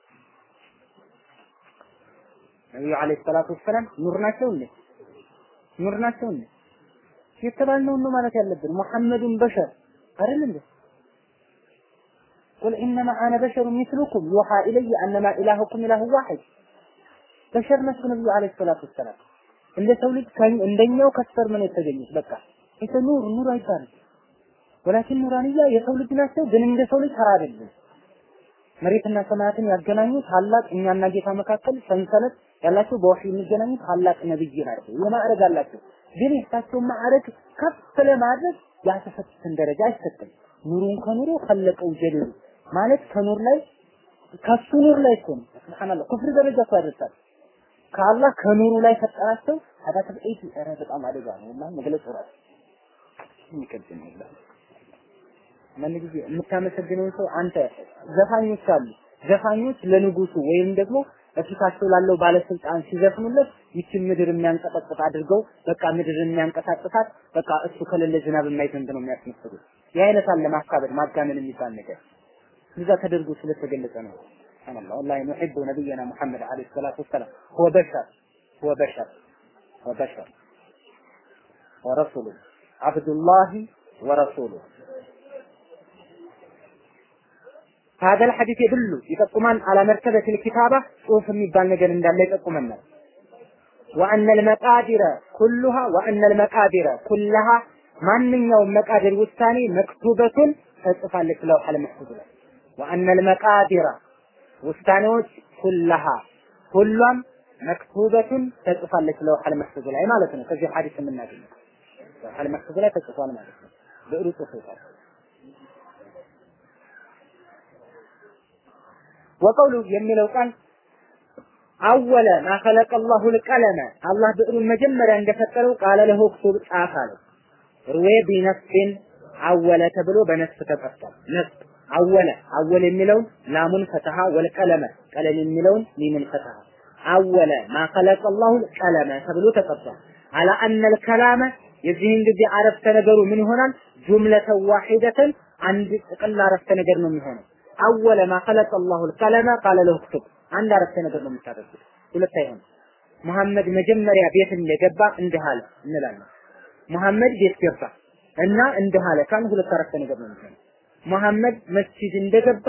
ነብዩ አለይሂ ሰላቱ ወሰላም ኑር ናቸው እንዴ? ኑር ናቸው እንዴ? የተባልነውን ነው ማለት ያለብን። ሙሐመዱን በሸር አይደል እንዴ? ቁል ኢነማ አነ በሸሩ ሚስሉኩም ዩሃ ኢለየ አነማ ኢላሁኩም ኢላሁ ዋሂድ በሸር ናቸው ነብዩ አለይሂ ሰላቱ ወሰላም። እንደ ሰው ልጅ እንደኛው ከስፈር ምን የተገኙት በቃ ይሄ ኑር ኑር አይባልም። ወላኪን ኑራንያ የሰው ልጅ ናቸው፣ ግን እንደ ሰው ልጅ ተራ አይደለም። መሬትና ሰማያትን ያገናኙ ታላቅ እኛና ጌታ መካከል ሰንሰለት ያላቸው በወህይ የሚገናኙ ታላቅ ነብይ ናቸው። የማዕረግ አላቸው። ግን የእሳቸውን ማዕረግ ከፍ ለማድረግ ያልተሰጡትን ደረጃ አይሰጥም። ኑሩን ከኑሩ ከለቀው ጀሊሉ ማለት ከኑር ላይ ከሱ ኑር ላይ እኮ ነው። ሱብሃንአላህ ኩፍር ደረጃ እኮ ያደርሳል። ከአላህ ከኑሩ ላይ ፈጠራቸው። አዳ ተብዒት ኧረ በጣም አደጋ ነው እና መግለጽ ራሱ የሚከብድ ነው ይላል። አንዳንድ ጊዜ የምታመሰግነውን ሰው አንተ ዘፋኞች አሉ። ዘፋኞች ለንጉሱ ወይም ደግሞ በፊታቸው ላለው ባለስልጣን ሲዘፍኑለት ይችን ምድር የሚያንቀጠቅጥ አድርገው በቃ ምድር የሚያንቀሳቅሳት በቃ እሱ ከሌለ ዝናብ የማይዘንብ ነው የሚያስመስሉት። ይህ አይነት አለ ማካበድ ማጋነን የሚባል ነገር እዛ ተደርጎ ስለተገለጸ ነው። ሱብሃንአላህ ወላሂ ኑሂቡ ነቢየና ሙሐመድ አለይሂ ሰላቱ ወሰላም ሁወ በሸር ሁወ በሸር ሁወ በሸር ወረሱሉ አብዱላሂ ወረሱሉ هذا الحديث يدل يጠቁማል على مرتبة الكتابة ጽሁፍ የሚባል ነገር እንዳለ ይጠቁመናል وأن المقادير كلها وأن المقادير كلها ማንኛውም መቃድር ውሳኔ መክቱበቱን ተጽፋለች ለውሐል መሕፉዝ ላይ وأن المقادير ውሳኔዎች ኩለሃ ሁሏም መክቱበቱን ተጽፋለች ለውሐል መሕፉዝ ላይ ማለት ነው። ከዚህ ሐዲስ የምናገኘው ለውሐል መሕፉዝ ላይ ተጽፏል ማለት ነው። ብዕሩ ጽፎታል። ወቀውሉ የሚለው ቃል አወለ ማ ኸለቀ አላሁ ልቀለመ አላህ ብዕሩን መጀመሪያ እንደፈጠረው ቃለ ለሁ እክቱብ ጻፍ አለው። ሩዌ ቢነፍሲን አወለ ተብሎ በነፍስ ተጠርቷል። ነፍስ አወለ አወለ የሚለውን ላሙን ፈተሃ ወልቀለመ ቀለም የሚለውን ሚምን ፈተሃ አወለ ማ ኸለቀ አላሁ ቀለመ ተብሎ ተጠርቷል። አላ አነል ከላመ የዚህን ጊዜ አረፍተ ነገሩ ምን ይሆናል? ጁምለተን ዋሂደተን አንድ ጥቅል አረፍተ ነገር ነው የሚሆነው። አወለ ማ ኸለቀ አላሁ ቀለመ ቃለ ለሁ እክቱብ አንድ አረፍተ ነገር ነው የምታደርጉት። ሁለት አይሆንም። መሐመድ መጀመሪያ ቤት እንደገባ እንዲህ አለ እንላለን። መሐመድ ቤት ገባ እና እንዲህ አለ ካል ሁለት አረፍተ ነገር ነው የሚሆነው። መሐመድ መስጂድ እንደገባ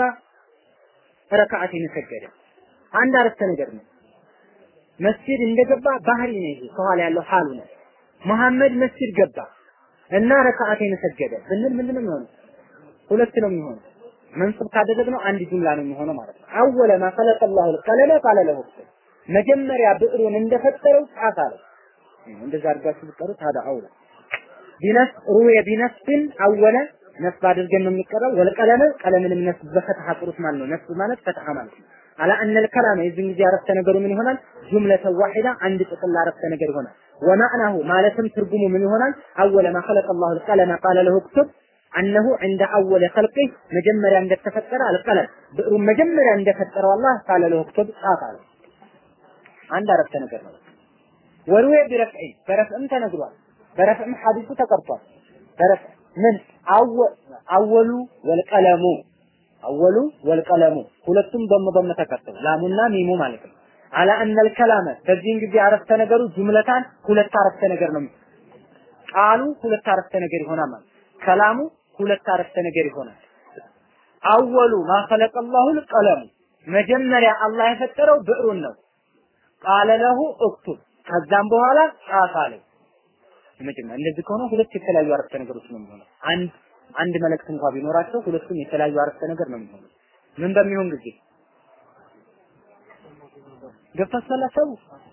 ረካዓቴን ሰገደ። አንድ አረፍተ ነገር ነው። መስጂድ እንደገባ ባህሪ ነው ይሄ ከኋላ ያለው ሐሉ ነው። መሐመድ መስጂድ ገባ እና ረካዓቴን ሰገደ ብንል ምንድን ነው የሚሆነው? ሁለት ነው የሚሆነው። መንሱብ ካደረግነው አንድ ጁምላ ነው የሚሆነው ማለት ነው። አወለ ማ ኸለቀ አላሁ አልቀለመ ቃለ ለሁ መጀመሪያ ብዕሩን እንደፈጠረው ጻፍ አለው። እንደዛ አድርጋችሁ ብትቀሩት ታዳ አውላ ቢነስ ሩየ ቢነስብን አወለ ነስብ አድርገን ነው የሚቀረው። ወልቀለመ ቀለምንም ነስብ በፈትሐ ጥሩት ማለት ነው። ነስብ ማለት ፈትሐ ማለት ነው። አላ አነል ከላመ የዚህን ጊዜ አረፍተ ነገሩ ምን ይሆናል? ጁምለተ ዋሂዳ አንድ ጥቅል አረፍተ ነገር ይሆናል። ወማዕናሁ ማለትም ትርጉሙ ምን ይሆናል? አወለ ማ ኸለቀ አላሁ አልቀለመ ቃለ ለሁ እክቱብ አነሁ እንደ አወለ ኸልቂ መጀመሪያ እንደተፈጠረ አልቀለም ብዕሩን መጀመሪያ እንደፈጠረው አላህ ቃለ ለሁ እክቱብ ጻፍ አለ። አንድ አረፍተ ነገር ነው። ወሩዌ ቢረፍዒ በረፍዕም ተነግሯል። በረፍዕም ሐዲሱ ተቀርቷል። በረፍዕ ምን አወሉ ወልቀለሙ አወሉ ወልቀለሙ ሁለቱም በም በም ተከተሉ ላሙና ሚሙ ማለት ነው። አላ አነል ከላመ በዚህን ጊዜ አረፍተ ነገሩ ጁምለታን ሁለት አረፍተ ነገር ነው። ቃሉ ሁለት አረፍተ ነገር ይሆናል ማለት ከላሙ ሁለት አረፍተ ነገር ይሆናል። አወሉ ማ ኸለቀ አላሁ ቀለሙ መጀመሪያ አላህ የፈጠረው ብዕሩን ነው። ቃለ ለሁ እክቱብ ከዛም በኋላ ጻፍ አለው። መጀመሪያ እንደዚህ ከሆነ ሁለት የተለያዩ አረፍተ ነገሮች ነው የሚሆነው። አንድ አንድ መልእክት እንኳ ቢኖራቸው ሁለቱም የተለያዩ አረፍተ ነገር ነው የሚሆነው። ምን በሚሆን ጊዜ ገብታችኋል? አሰቡ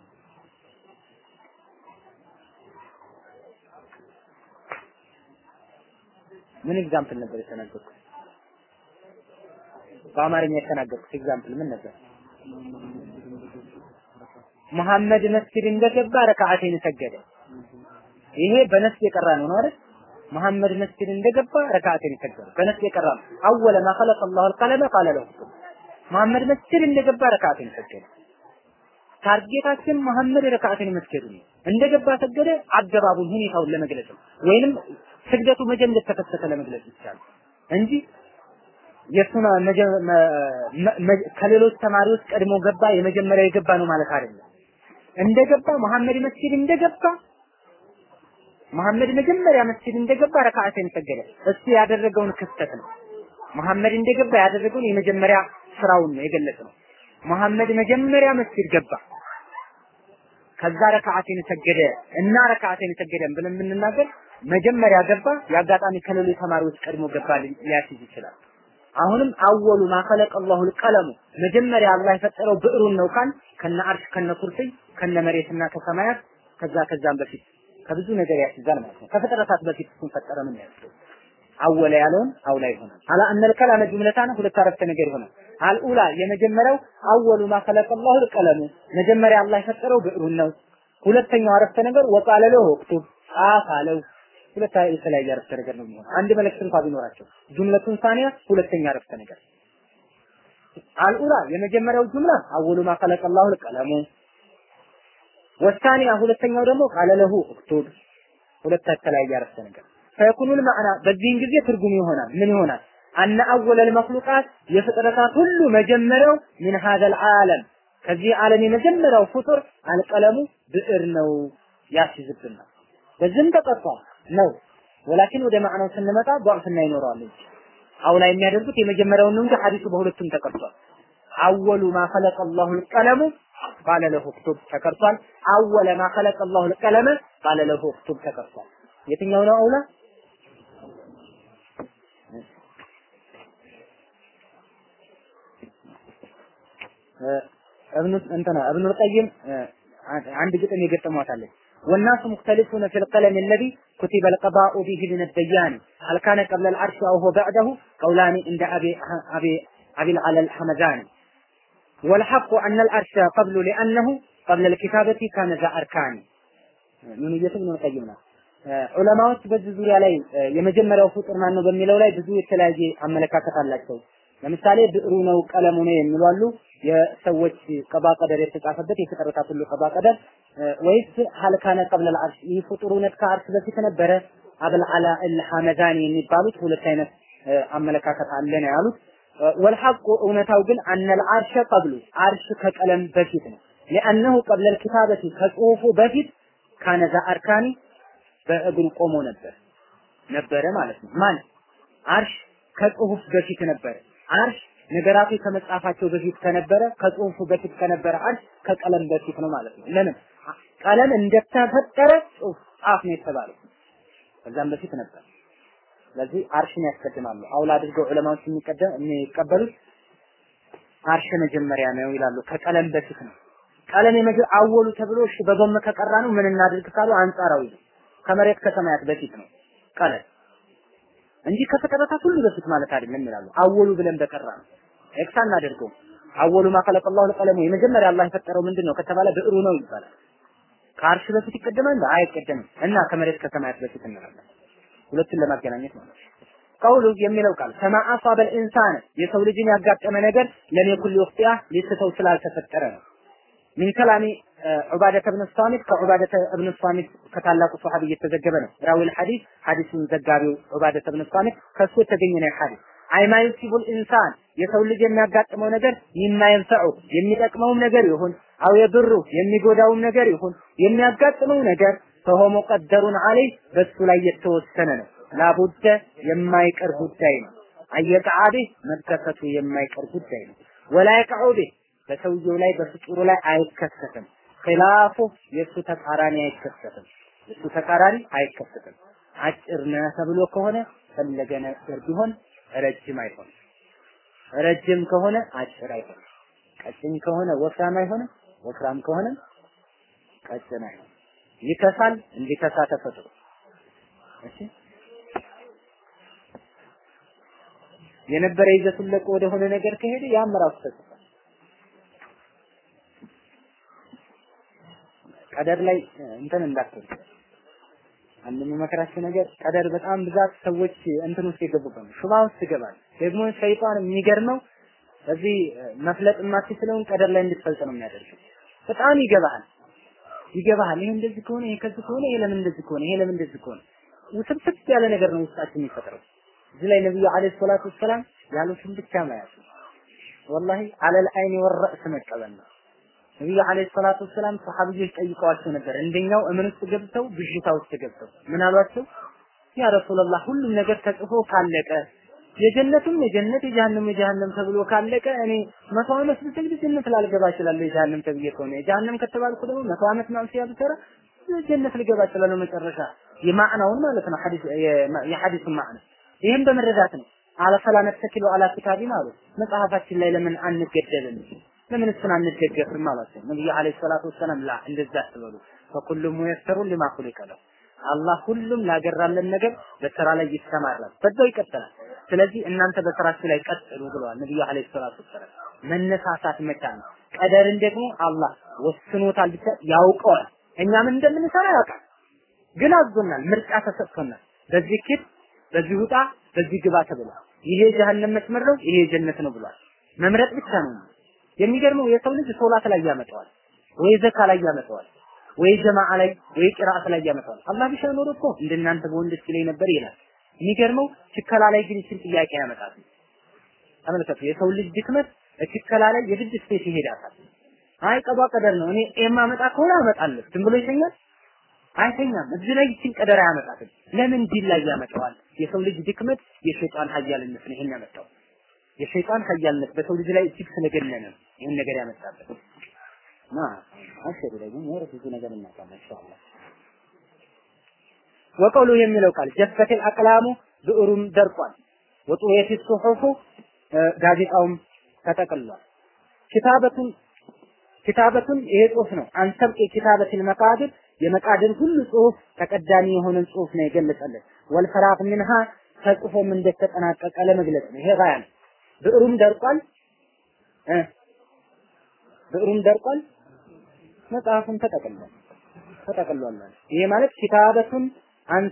ምን ኤግዛምፕል ነበር የተናገርኩት? በአማርኛ የተናገርኩት ኤግዛምፕል ምን ነበር? መሐመድ መስጊድ እንደገባ ረካዓቴን ሰገደ። ይሄ በነፍስ የቀራ ነው ነው አይደል? መሐመድ መስጊድ እንደገባ ረካዓቴን ሰገደ። በነፍስ የቀራ ነው። አወለ ማ ኸለቀ አላሁ አልቀለመ ቃለ ለሁ መሐመድ መስጊድ እንደገባ ረካዓቴን ሰገደ። ታርጌታችን መሐመድ ረካዓቴን መስገዱ ነው። እንደገባ ሰገደ። አገባቡን ሁኔታውን ለመግለጽ ነው። ወይንም ስግደቱ መቼ እንደተከሰተ ለመግለጽ ይቻላል እንጂ የሱና ከሌሎች ተማሪዎች ቀድሞ ገባ የመጀመሪያ የገባ ነው ማለት አይደለም። እንደገባ መሐመድ መስጊድ እንደገባ መሐመድ መጀመሪያ መስጊድ እንደገባ ረካዓቴን ሰገደ። እሱ ያደረገውን ክስተት ነው። መሐመድ እንደገባ ያደረገውን የመጀመሪያ ስራውን ነው የገለጸው። መሐመድ መጀመሪያ መስጊድ ገባ፣ ከዛ ረካዓቴን ሰገደ እና ረካዓቴን ሰገደን ብለን የምንናገር መጀመሪያ ገባ፣ የአጋጣሚ ከሌሎች ተማሪዎች ቀድሞ ገባ ሊያስይዝ ይችላል። አሁንም አወሉ ማ ኸለቀ አላሁ ቀለሙ መጀመሪያ አላህ የፈጠረው ብዕሩን ነው ካል ከነ አርሽ ከነ ኩርሲይ ከነ መሬትና ከሰማያት ከዛ ከዛም በፊት ከብዙ ነገር ያስይዛል ማለት ነው። ከፍጥረታት በፊት እሱን ፈጠረ ምን ያስይዛል? አወለ ያለውን አውላ ይሆናል። አላ አነል ከላመ ጁምለታን ሁለት አረፍተ ነገር ይሆናል። አልኡላ የመጀመሪያው አወሉ ማ ኸለቀ አላሁ ቀለሙ መጀመሪያ አላህ የፈጠረው ብዕሩን ነው። ሁለተኛው አረፍተ ነገር ወቃለ ለሁ እክቱብ ጻፍ አለው። ሁለት የተለያየ አረፍተ ነገር ነው የሚሆነው። አንድ መልእክት እንኳን ቢኖራቸው ጁምለቱን ሳኒያ ሁለተኛ አረፍተ ነገር አልኡላ የመጀመሪያው ጁምላ አወሉ ማ ኸለቀ አላሁ ቀለሙ ወሳኒያ ሁለተኛው ደግሞ ቃለ ለሁ እክቱብ ሁለት የተለያየ አረፍተ ነገር ፈየኩኑል ማዕና በዚህን ጊዜ ትርጉም ይሆናል ምን ይሆናል አነ አወለል መክሉቃት የፍጥረታት ሁሉ መጀመሪያው ምን ሀዘል ዓለም ከዚህ ዓለም የመጀመሪያው ፍጡር አልቀለሙ ብዕር ነው ያስይዝብናል በዚህም ተቀጥቷል ነው ወላኪን ወደ ማዕናው ስንመጣ ضعፍና ይኖረዋል እንጂ አውላ የሚያደርጉት የመጀመሪያውን ነው እንጂ ሐዲሱ በሁለቱም ተቀርቷል አወሉ ማ ኸለቀ አላሁ አልቀለሙ ቃለ ለሁ እክቱብ ተቀርቷል አወለ ማ ኸለቀ አላሁ አልቀለመ ቃለ ለሁ እክቱብ ተቀርቷል የትኛው ነው አውላ እብኑ እንትና እብኑ القيم አንድ ግጥም የገጠሟታለች والناس مختلفون في القلم الذي كتب القضاء به من الديان هل كان قبل العرش أو هو بعده قولان عند أبي أبي أبي العلى الحمداني والحق أن الأرش قبل لأنه قبل الكتابة كان ذا أركان ምን እየተብነ ቀይምና ዑለማዎች በዚህ ዙሪያ ላይ የመጀመሪያው ፍጡር ማን ነው በሚለው ላይ ብዙ የተለያየ አመለካከት አላቸው። ለምሳሌ ብዕሩ ነው ቀለሙ ነው የሚሉ አሉ። የሰዎች ቀባ ቀደር የተጻፈበት የፍጥረታት ሁሉ ቀባ ቀደር ወይስ ሀልካነ ቀብለ አርሽ ይህ ፍጡርነት ከአርሽ በፊት ነበረ አብል አላ አልሐመዳኒ የሚባሉት ሁለት አይነት አመለካከት አለ ነው ያሉት። ወልሐቁ እውነታው ግን አነል አርሸ ቀብሉ አርሽ ከቀለም በፊት ነው። ሊአነሁ ቀብለ ልኪታበቲ ከጽሁፉ በፊት ካነ ዛ አርካኒ በእግሩ ቆሞ ነበር ነበረ ማለት ነው። ማን አርሽ ከጽሁፍ በፊት ነበረ። አርሽ ነገራቶች ከመጻፋቸው በፊት ከነበረ ከጽሁፉ በፊት ከነበረ አርሽ ከቀለም በፊት ነው ማለት ነው። ለምን ቀለም እንደተፈጠረ ጽሁፍ ጻፍ ነው የተባለው። ከዛም በፊት ነበር። ስለዚህ አርሽን ያስቀድማሉ። አውላ አድርገው ዑለማዎች የሚቀደም የሚቀበሉት አርሽ መጀመሪያ ነው ይላሉ። ከቀለም በፊት ነው። ቀለም የመጀ አወሉ ተብሎ እሺ በጎም ከቀራ ነው ምን እናድርግ ካሉ አንጻራዊ ነው። ከመሬት ከሰማያት በፊት ነው ቀለም እንጂ ከፍጥረታት ሁሉ በፊት ማለት አይደለም ይላሉ። አወሉ ብለን በቀራ ነው ኤክስ አናደርገውም። አወሉ ማ ኸለቀ አላሁ ለቀለሙ የመጀመሪያ አላህ የፈጠረው ምንድን ነው ከተባለ ብዕሩ ነው ይባላል። ከአርሽ በፊት ይቀደማል? አይቀደምም። እና ከመሬት ከሰማያት በፊት እንላለን። ሁለቱን ለማገናኘት ማለት ነው። ቀውሉ የሚለው ቃል ከማ አሳበል ኢንሳን የሰው ልጅን ያጋጠመ ነገር ለም የኩል ሊወፍጢያ ሊስተው ስላልተፈጠረ ነው። ሚን ከላሚ ዑባደተ ብን ሳሚት ከዑባደተ ብን ሳሚት ከታላቁ ሶሐቢ እየተዘገበ ነው። ራዊል ሐዲስ ሐዲሱን ዘጋቢው ዑባደተ ብን ሳሚት ከሱ የተገኘ ነው ሐዲስ አይማ ዩሲቡል ኢንሳን የሰው ልጅ የሚያጋጥመው ነገር የማይንፈዑ የሚጠቅመውም ነገር ይሁን አው የብሩ የሚጎዳውም ነገር ይሁን የሚያጋጥመው ነገር ፈሆ ሙቀደሩን አለይ በሱ ላይ የተወሰነ ነው። ላቡደ የማይቀር ጉዳይ ነው። አየቃአቤ መከሰቱ የማይቀር ጉዳይ ነው። ወላ የቀዑቤ በሰውየው ላይ በፍጡሩ ላይ አይከሰትም። ኺላፉ የእሱ ተቃራኒ አይከሰትም። የእሱ ተቃራኒ አይከሰትም። አጭር ነህ ተብሎ ከሆነ ፈለገ ነገር ቢሆን ረጅም አይሆንም። ረጅም ከሆነ አጭር አይሆንም። ቀጭን ከሆነ ወፍራም አይሆንም። ወፍራም ከሆነ ቀጭን አይሆንም። ይከሳል፣ እንዲከሳ ተፈጥሮ እሺ የነበረ ይዘቱን ለቆ ወደሆነ ነገር ከሄደ ያም ራሱ ተጽፏል። ቀደር ላይ እንትን እንዳትሉ አንድ የሚመከራቸው ነገር ቀደር በጣም ብዛት ሰዎች እንትን ውስጥ የገቡበት ነው። ሹባ ውስጥ ይገባል። ደግሞ ሸይጣን የሚገርመው እዚህ መፍለጥ የማትችለውን ቀደር ላይ እንድትፈልጥ ነው የሚያደርገው። በጣም ይገባሃል ይገባሃል። ይሄ እንደዚህ ከሆነ ይሄ ከዚህ ከሆነ ይሄ ለምን እንደዚህ ከሆነ ይሄ ለምን እንደዚህ ከሆነ ውስብስብ ያለ ነገር ነው ውስጣችን የሚፈጥረው። እዚህ ላይ ነብዩ አለይሂ ሰላቱ ወሰላም ያሉትን ብቻ መያዝ ወላሂ አለል አይኒ ወረእስ መቀበል ነው። ነብዩ አለይሂ ሰላቱ ወሰላም ሰሃቢዎች ጠይቀዋቸው ነበር። እንደኛው እምን ውስጥ ገብተው ብዥታ ውስጥ ገብተው ምን አሏቸው? ያ ረሱላህ ሁሉም ነገር ተጽፎ ካለቀ የጀነቱም የጀነት የጀሃነም የጀሃነም ተብሎ ካለቀ እኔ መቶ ዓመት ብሰግድ ጀነት ላልገባ እችላለሁ። የጀሃነም ተብዬ ከሆነ የጀሃነም ከተባልኩ ደግሞ መቶ ዓመት ማምሲያ ብሰራ ጀነት ልገባ እችላለሁ። መጨረሻ የማዕናውን ማለት ነው ሐዲስ የሐዲሱን ማዕና ይህም በመረዳት ነው። አለፈላ ነተኪሉ አላ ኪታቢን አሉ መጽሐፋችን ላይ ለምን አንገደልም? ለምን እሱን አንደገፍም አሏቸው። ነብዩ አለይሂ ሰላቱ ወሰላም ላ እንደዛ አትበሉ ፈኩሉ ሙየሰሩን ሊማ ኹሊቀ ለሁ አላህ ሁሉም ላገራለን ነገር በስራ ላይ ይሰማራል፣ በዛው ይቀጥላል። ስለዚህ እናንተ በስራችሁ ላይ ቀጥሉ ብለዋል ነብዩ አለይሂ ሰላቱ ወሰላም። መነሳሳት መቻል ነው። ቀደርን ደግሞ አላህ ወስኖታል ብቻ ያውቀዋል። እኛ ምን እንደምንሰራ ያውቃል፣ ግን አዞናል፣ ምርጫ ተሰጥቶናል። በዚህ ኪድ በዚህ ውጣ፣ በዚህ ግባ ተብሏል። ይሄ ጀሀነም መስመር ነው፣ ይሄ ጀነት ነው ብሏል። መምረጥ ብቻ ነው። የሚገርመው የሰው ልጅ ሶላት ላይ ያመጣዋል፣ ወይ ዘካ ላይ ያመጣዋል፣ ወይ ጀማዓ ላይ ወይ ቂራአት ላይ ያመጣዋል። አላህ ቢሻ ኖሮ እኮ እንደናንተ በወንዶች ላይ ነበር ይላል። የሚገርመው ችከላ ላይ ግን ይችን ጥያቄ ያመጣል። ተመልከቱ፣ የሰው ልጅ ድክመት ችከላ ላይ የግድ ስፔስ ይሄዳታል። አይ ቀዷ ቀደር ነው እኔ የማመጣ ከሆነ አመጣለሁ። ዝም ብሎ ይተኛል አይተኛም። እዚህ ላይ ይችን ቀደር አያመጣትም። ለምን ዲን ላይ ያመጣዋል? የሰው ልጅ ድክመት የሸይጣን ሀያልነት ነው ይሄን ያመጣው። የሸይጣን ሀያልነት በሰው ልጅ ላይ እጅግ ስለገነነ ነው ይሄን ነገር ያመጣበት። ማ አሽሩ ላይ ግን ወር ብዙ ነገር እናውቃለን ኢንሻአላህ። ወቀውሉ የሚለው ቃል ጀፈተል አቅላሙ ብዕሩም ደርቋል። ወጡየት ሱሑፉ ጋዜጣውም ተጠቅልሏል። ኪታበቱን ኪታበቱን ይሄ ጽሁፍ ነው። አንሰብቅ ኪታበትን መቃድር የመቃድር ሁሉ ጽሁፍ ተቀዳሚ የሆነን ጽሁፍ ነው የገለጸልን። ወልፈራቅ ምንሃ ተጽፎም እንደተጠናቀቀ ለመግለጽ ነው። ይሄ ጋያ ነው። ብዕሩም ደርቋል። ብዕሩም ደርቋል፣ መጽሐፉም ተጠቅልሏል ተጠቅልሏል ማለት ይሄ ማለት ኪታበቱን አንስ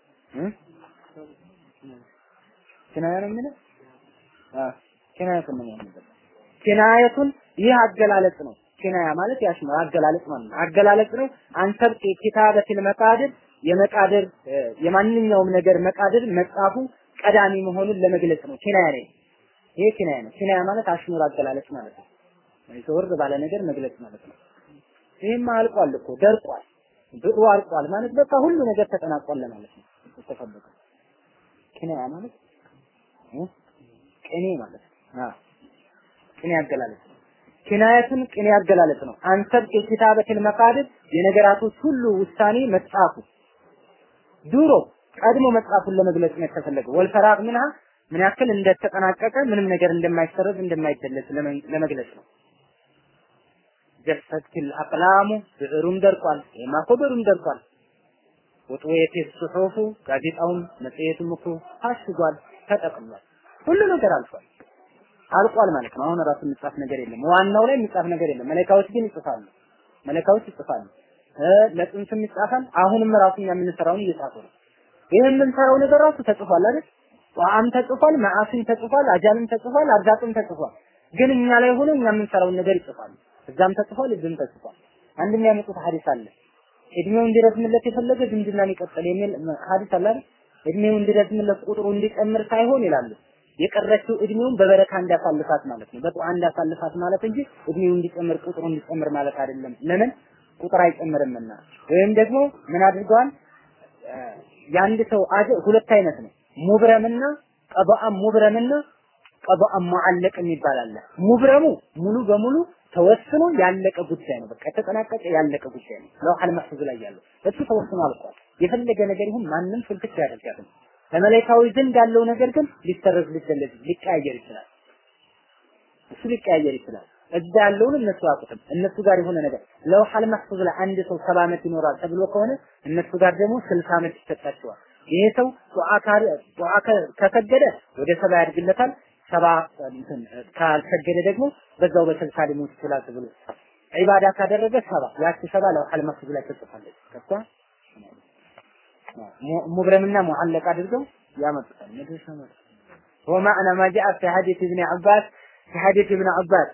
ኪናያ ነው የሚለው አዎ ኪናየቱን ነው የሚለው ኪናየቱን ይህ አገላለጽ ነው ኪናያ ማለት ያሽ ነው አገላለጽ ማለት ነው አገላለጽ ነው አንሰብ ኪታበቲል መቃድር የመቃድር የማንኛውም ነገር መቃድር መጻፉ ቀዳሚ መሆኑን ለመግለጽ ነው ኪናያ ነው ይሄ ኪናያ ነው ኪናያ ማለት አሽሙር አገላለጽ ማለት ነው ዘወር ባለ ነገር መግለጽ ማለት ነው ይሄማ አልቋል እኮ ደርቋል ብሩ አልቋል ማለት በቃ ሁሉ ነገር ተጠናቋል ማለት ነው የተፈለገው ኪናያ ማለት ቅኔ ማለት ነው ቅኔ አገላለጽ ነው ኪናየቱን ቅኔ አገላለጽ ነው አንሰብ የኪታበትን መቃድር የነገራቶች ሁሉ ውሳኔ መጻፉ ድሮ ቀድሞ መጽሐፉን ለመግለጽ ነው የተፈለገው ወልፈራቅ ምንሃ ምን ያክል እንደተጠናቀቀ ምንም ነገር እንደማይሰረዝ እንደማይደለስ ለመግለጽ ነው ጀፈትል አቅላሙ ብዕሩም ደርቋል ይሄማ እኮ ብዕሩም ደርቋል ወጥወየት ጽሑፉ ጋዜጣውም መጽሔቱም እኮ ታሽጓል ተጠቅሟል ሁሉ ነገር አልፏል አልቋል ማለት ነው አሁን ራሱ የሚጻፍ ነገር የለም ዋናው ላይ የሚጻፍ ነገር የለም መለካዎች ግን ይጽፋሉ መለካዎች ይጽፋሉ ለጥንትም ይጻፋል አሁንም ራሱ እኛ የምንሰራውን እየጻፉ ነው ይህ የምንሰራው ነገር ራሱ ተጽፏል አይደል ቋም ተጽፏል ማአሲን ተጽፏል አጃልም ተጽፏል አርዛቅም ተጽፏል ግን እኛ ላይ ሆኖ እኛ የምንሰራውን ነገር ይጽፋሉ እዛም ተጽፏል እዚህም ተጽፏል አንድ የሚያመጡት ሐዲስ አለ እድሜው እንዲረዝምለት የፈለገ ዝምድናን ይቀጥል የሚል ሐዲስ አለ አይደል እድሜው እንዲረዝምለት ቁጥሩ እንዲጨምር ሳይሆን ይላሉ የቀረችው እድሜውን በበረካ እንዳሳልፋት ማለት ነው በጧ እንዳሳልፋት ማለት እንጂ እድሜው እንዲጨምር ቁጥሩ እንዲጨምር ማለት አይደለም ለምን ቁጥር አይጨምርምና ወይም ደግሞ ምን አድርገዋል የአንድ ሰው አጀ ሁለት አይነት ነው ሙብረምና ቀበአም ሙብረምና ቀበአም ሙዓለቅ የሚባል አለ ሙብረሙ ሙሉ በሙሉ ተወስኖ ያለቀ ጉዳይ ነው በቃ የተጠናቀቀ ያለቀ ጉዳይ ነው ለውሐል መሕፉዝ ላይ ያለው እሱ ተወስኖ አልቋል የፈለገ ነገር ይሁን ማንም ፍልክት ያደርጋል በመላእክታዊ ዘንድ ያለው ነገር ግን ሊሰረዝ ሊደለዝ ሊቀያየር ይችላል እሱ ሊቀያየር ይችላል እዛ ያለውን እነሱ አያውቁትም እነሱ ጋር የሆነ ነገር ለውሐል መሕፉዝ ላይ አንድ ሰው ሰባ ዓመት ይኖራል ተብሎ ከሆነ እነሱ ጋር ደግሞ ስልሳ ዓመት ይሰጣቸዋል ይሄ ሰው ዱዓ ከሰገደ ወደ ሰባ ያድግለታል ሰባ እንትን ካልሰገደ ደግሞ በዛው በስልሳ ሊሞት ይችላል ተብሎ ዒባዳ ካደረገ ሰባ ያቺ ሰባ ለውሐል መሕፉዝ ላይ ትጽፋለች ከሷ ሙብረምና ሙዓለቅ አድርገው ያመጡታል መድረሻ ማለት ومعنى ما جاء في حديث ابن عباس في حديث ابن عباس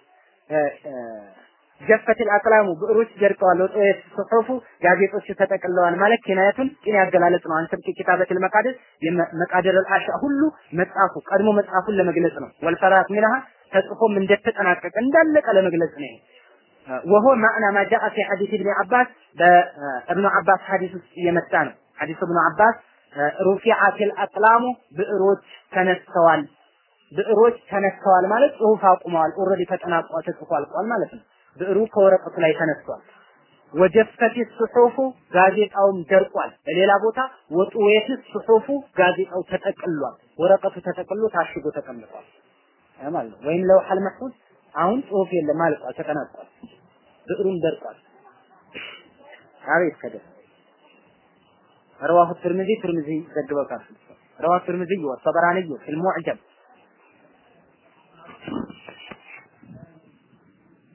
ጀፈት አቅላሙ ብዕሮች ደርቀዋል ወጥወት ጽሑፉ ጋዜጦች ተጠቅለዋል ማለት ኪናያቱን ቂን ያገላለጽ ነው አንተ ኪታበትል መቃድር መቃድር አልአሻ ሁሉ መጻፉ ቀድሞ መጻፉን ለመግለጽ ነው ወልፈራት ሚንሃ ተጽፎም እንደተጠናቀቀ እንዳለቀ ለመግለጽ ነው وهو معنى ما جاء في حديث ابن عباس በእብኑ አባስ ሐዲስ ውስጥ የመጣ ነው ሐዲስ እብኑ አባስ ሩፊዓቲል አቅላሙ ብዕሮች ተነስተዋል ብዕሮች ተነስተዋል ማለት ጽሁፍ አቁመዋል ኦልሬዲ ተጠናቋል ተጽፎ አልቋል ማለት ነው ብዕሩ ከወረቀቱ ላይ ተነስቷል ወጀፈት ሱሑፉ ጋዜጣውም ደርቋል በሌላ ቦታ ወጡዌት ሱሑፉ ጋዜጣው ተጠቅሏል ወረቀቱ ተጠቅሎ ታሽጎ ተቀምጧል ማለት ነው ወይም ለውሐል መሕፉዝ አሁን ጽሁፍ የለም አልቋል ተጠናቋል ብዕሩም ደርቋል አቤት ከደር رواه الترمذي ترمذي ዘግበውታል رواه الترمذي والطبراني في المعجم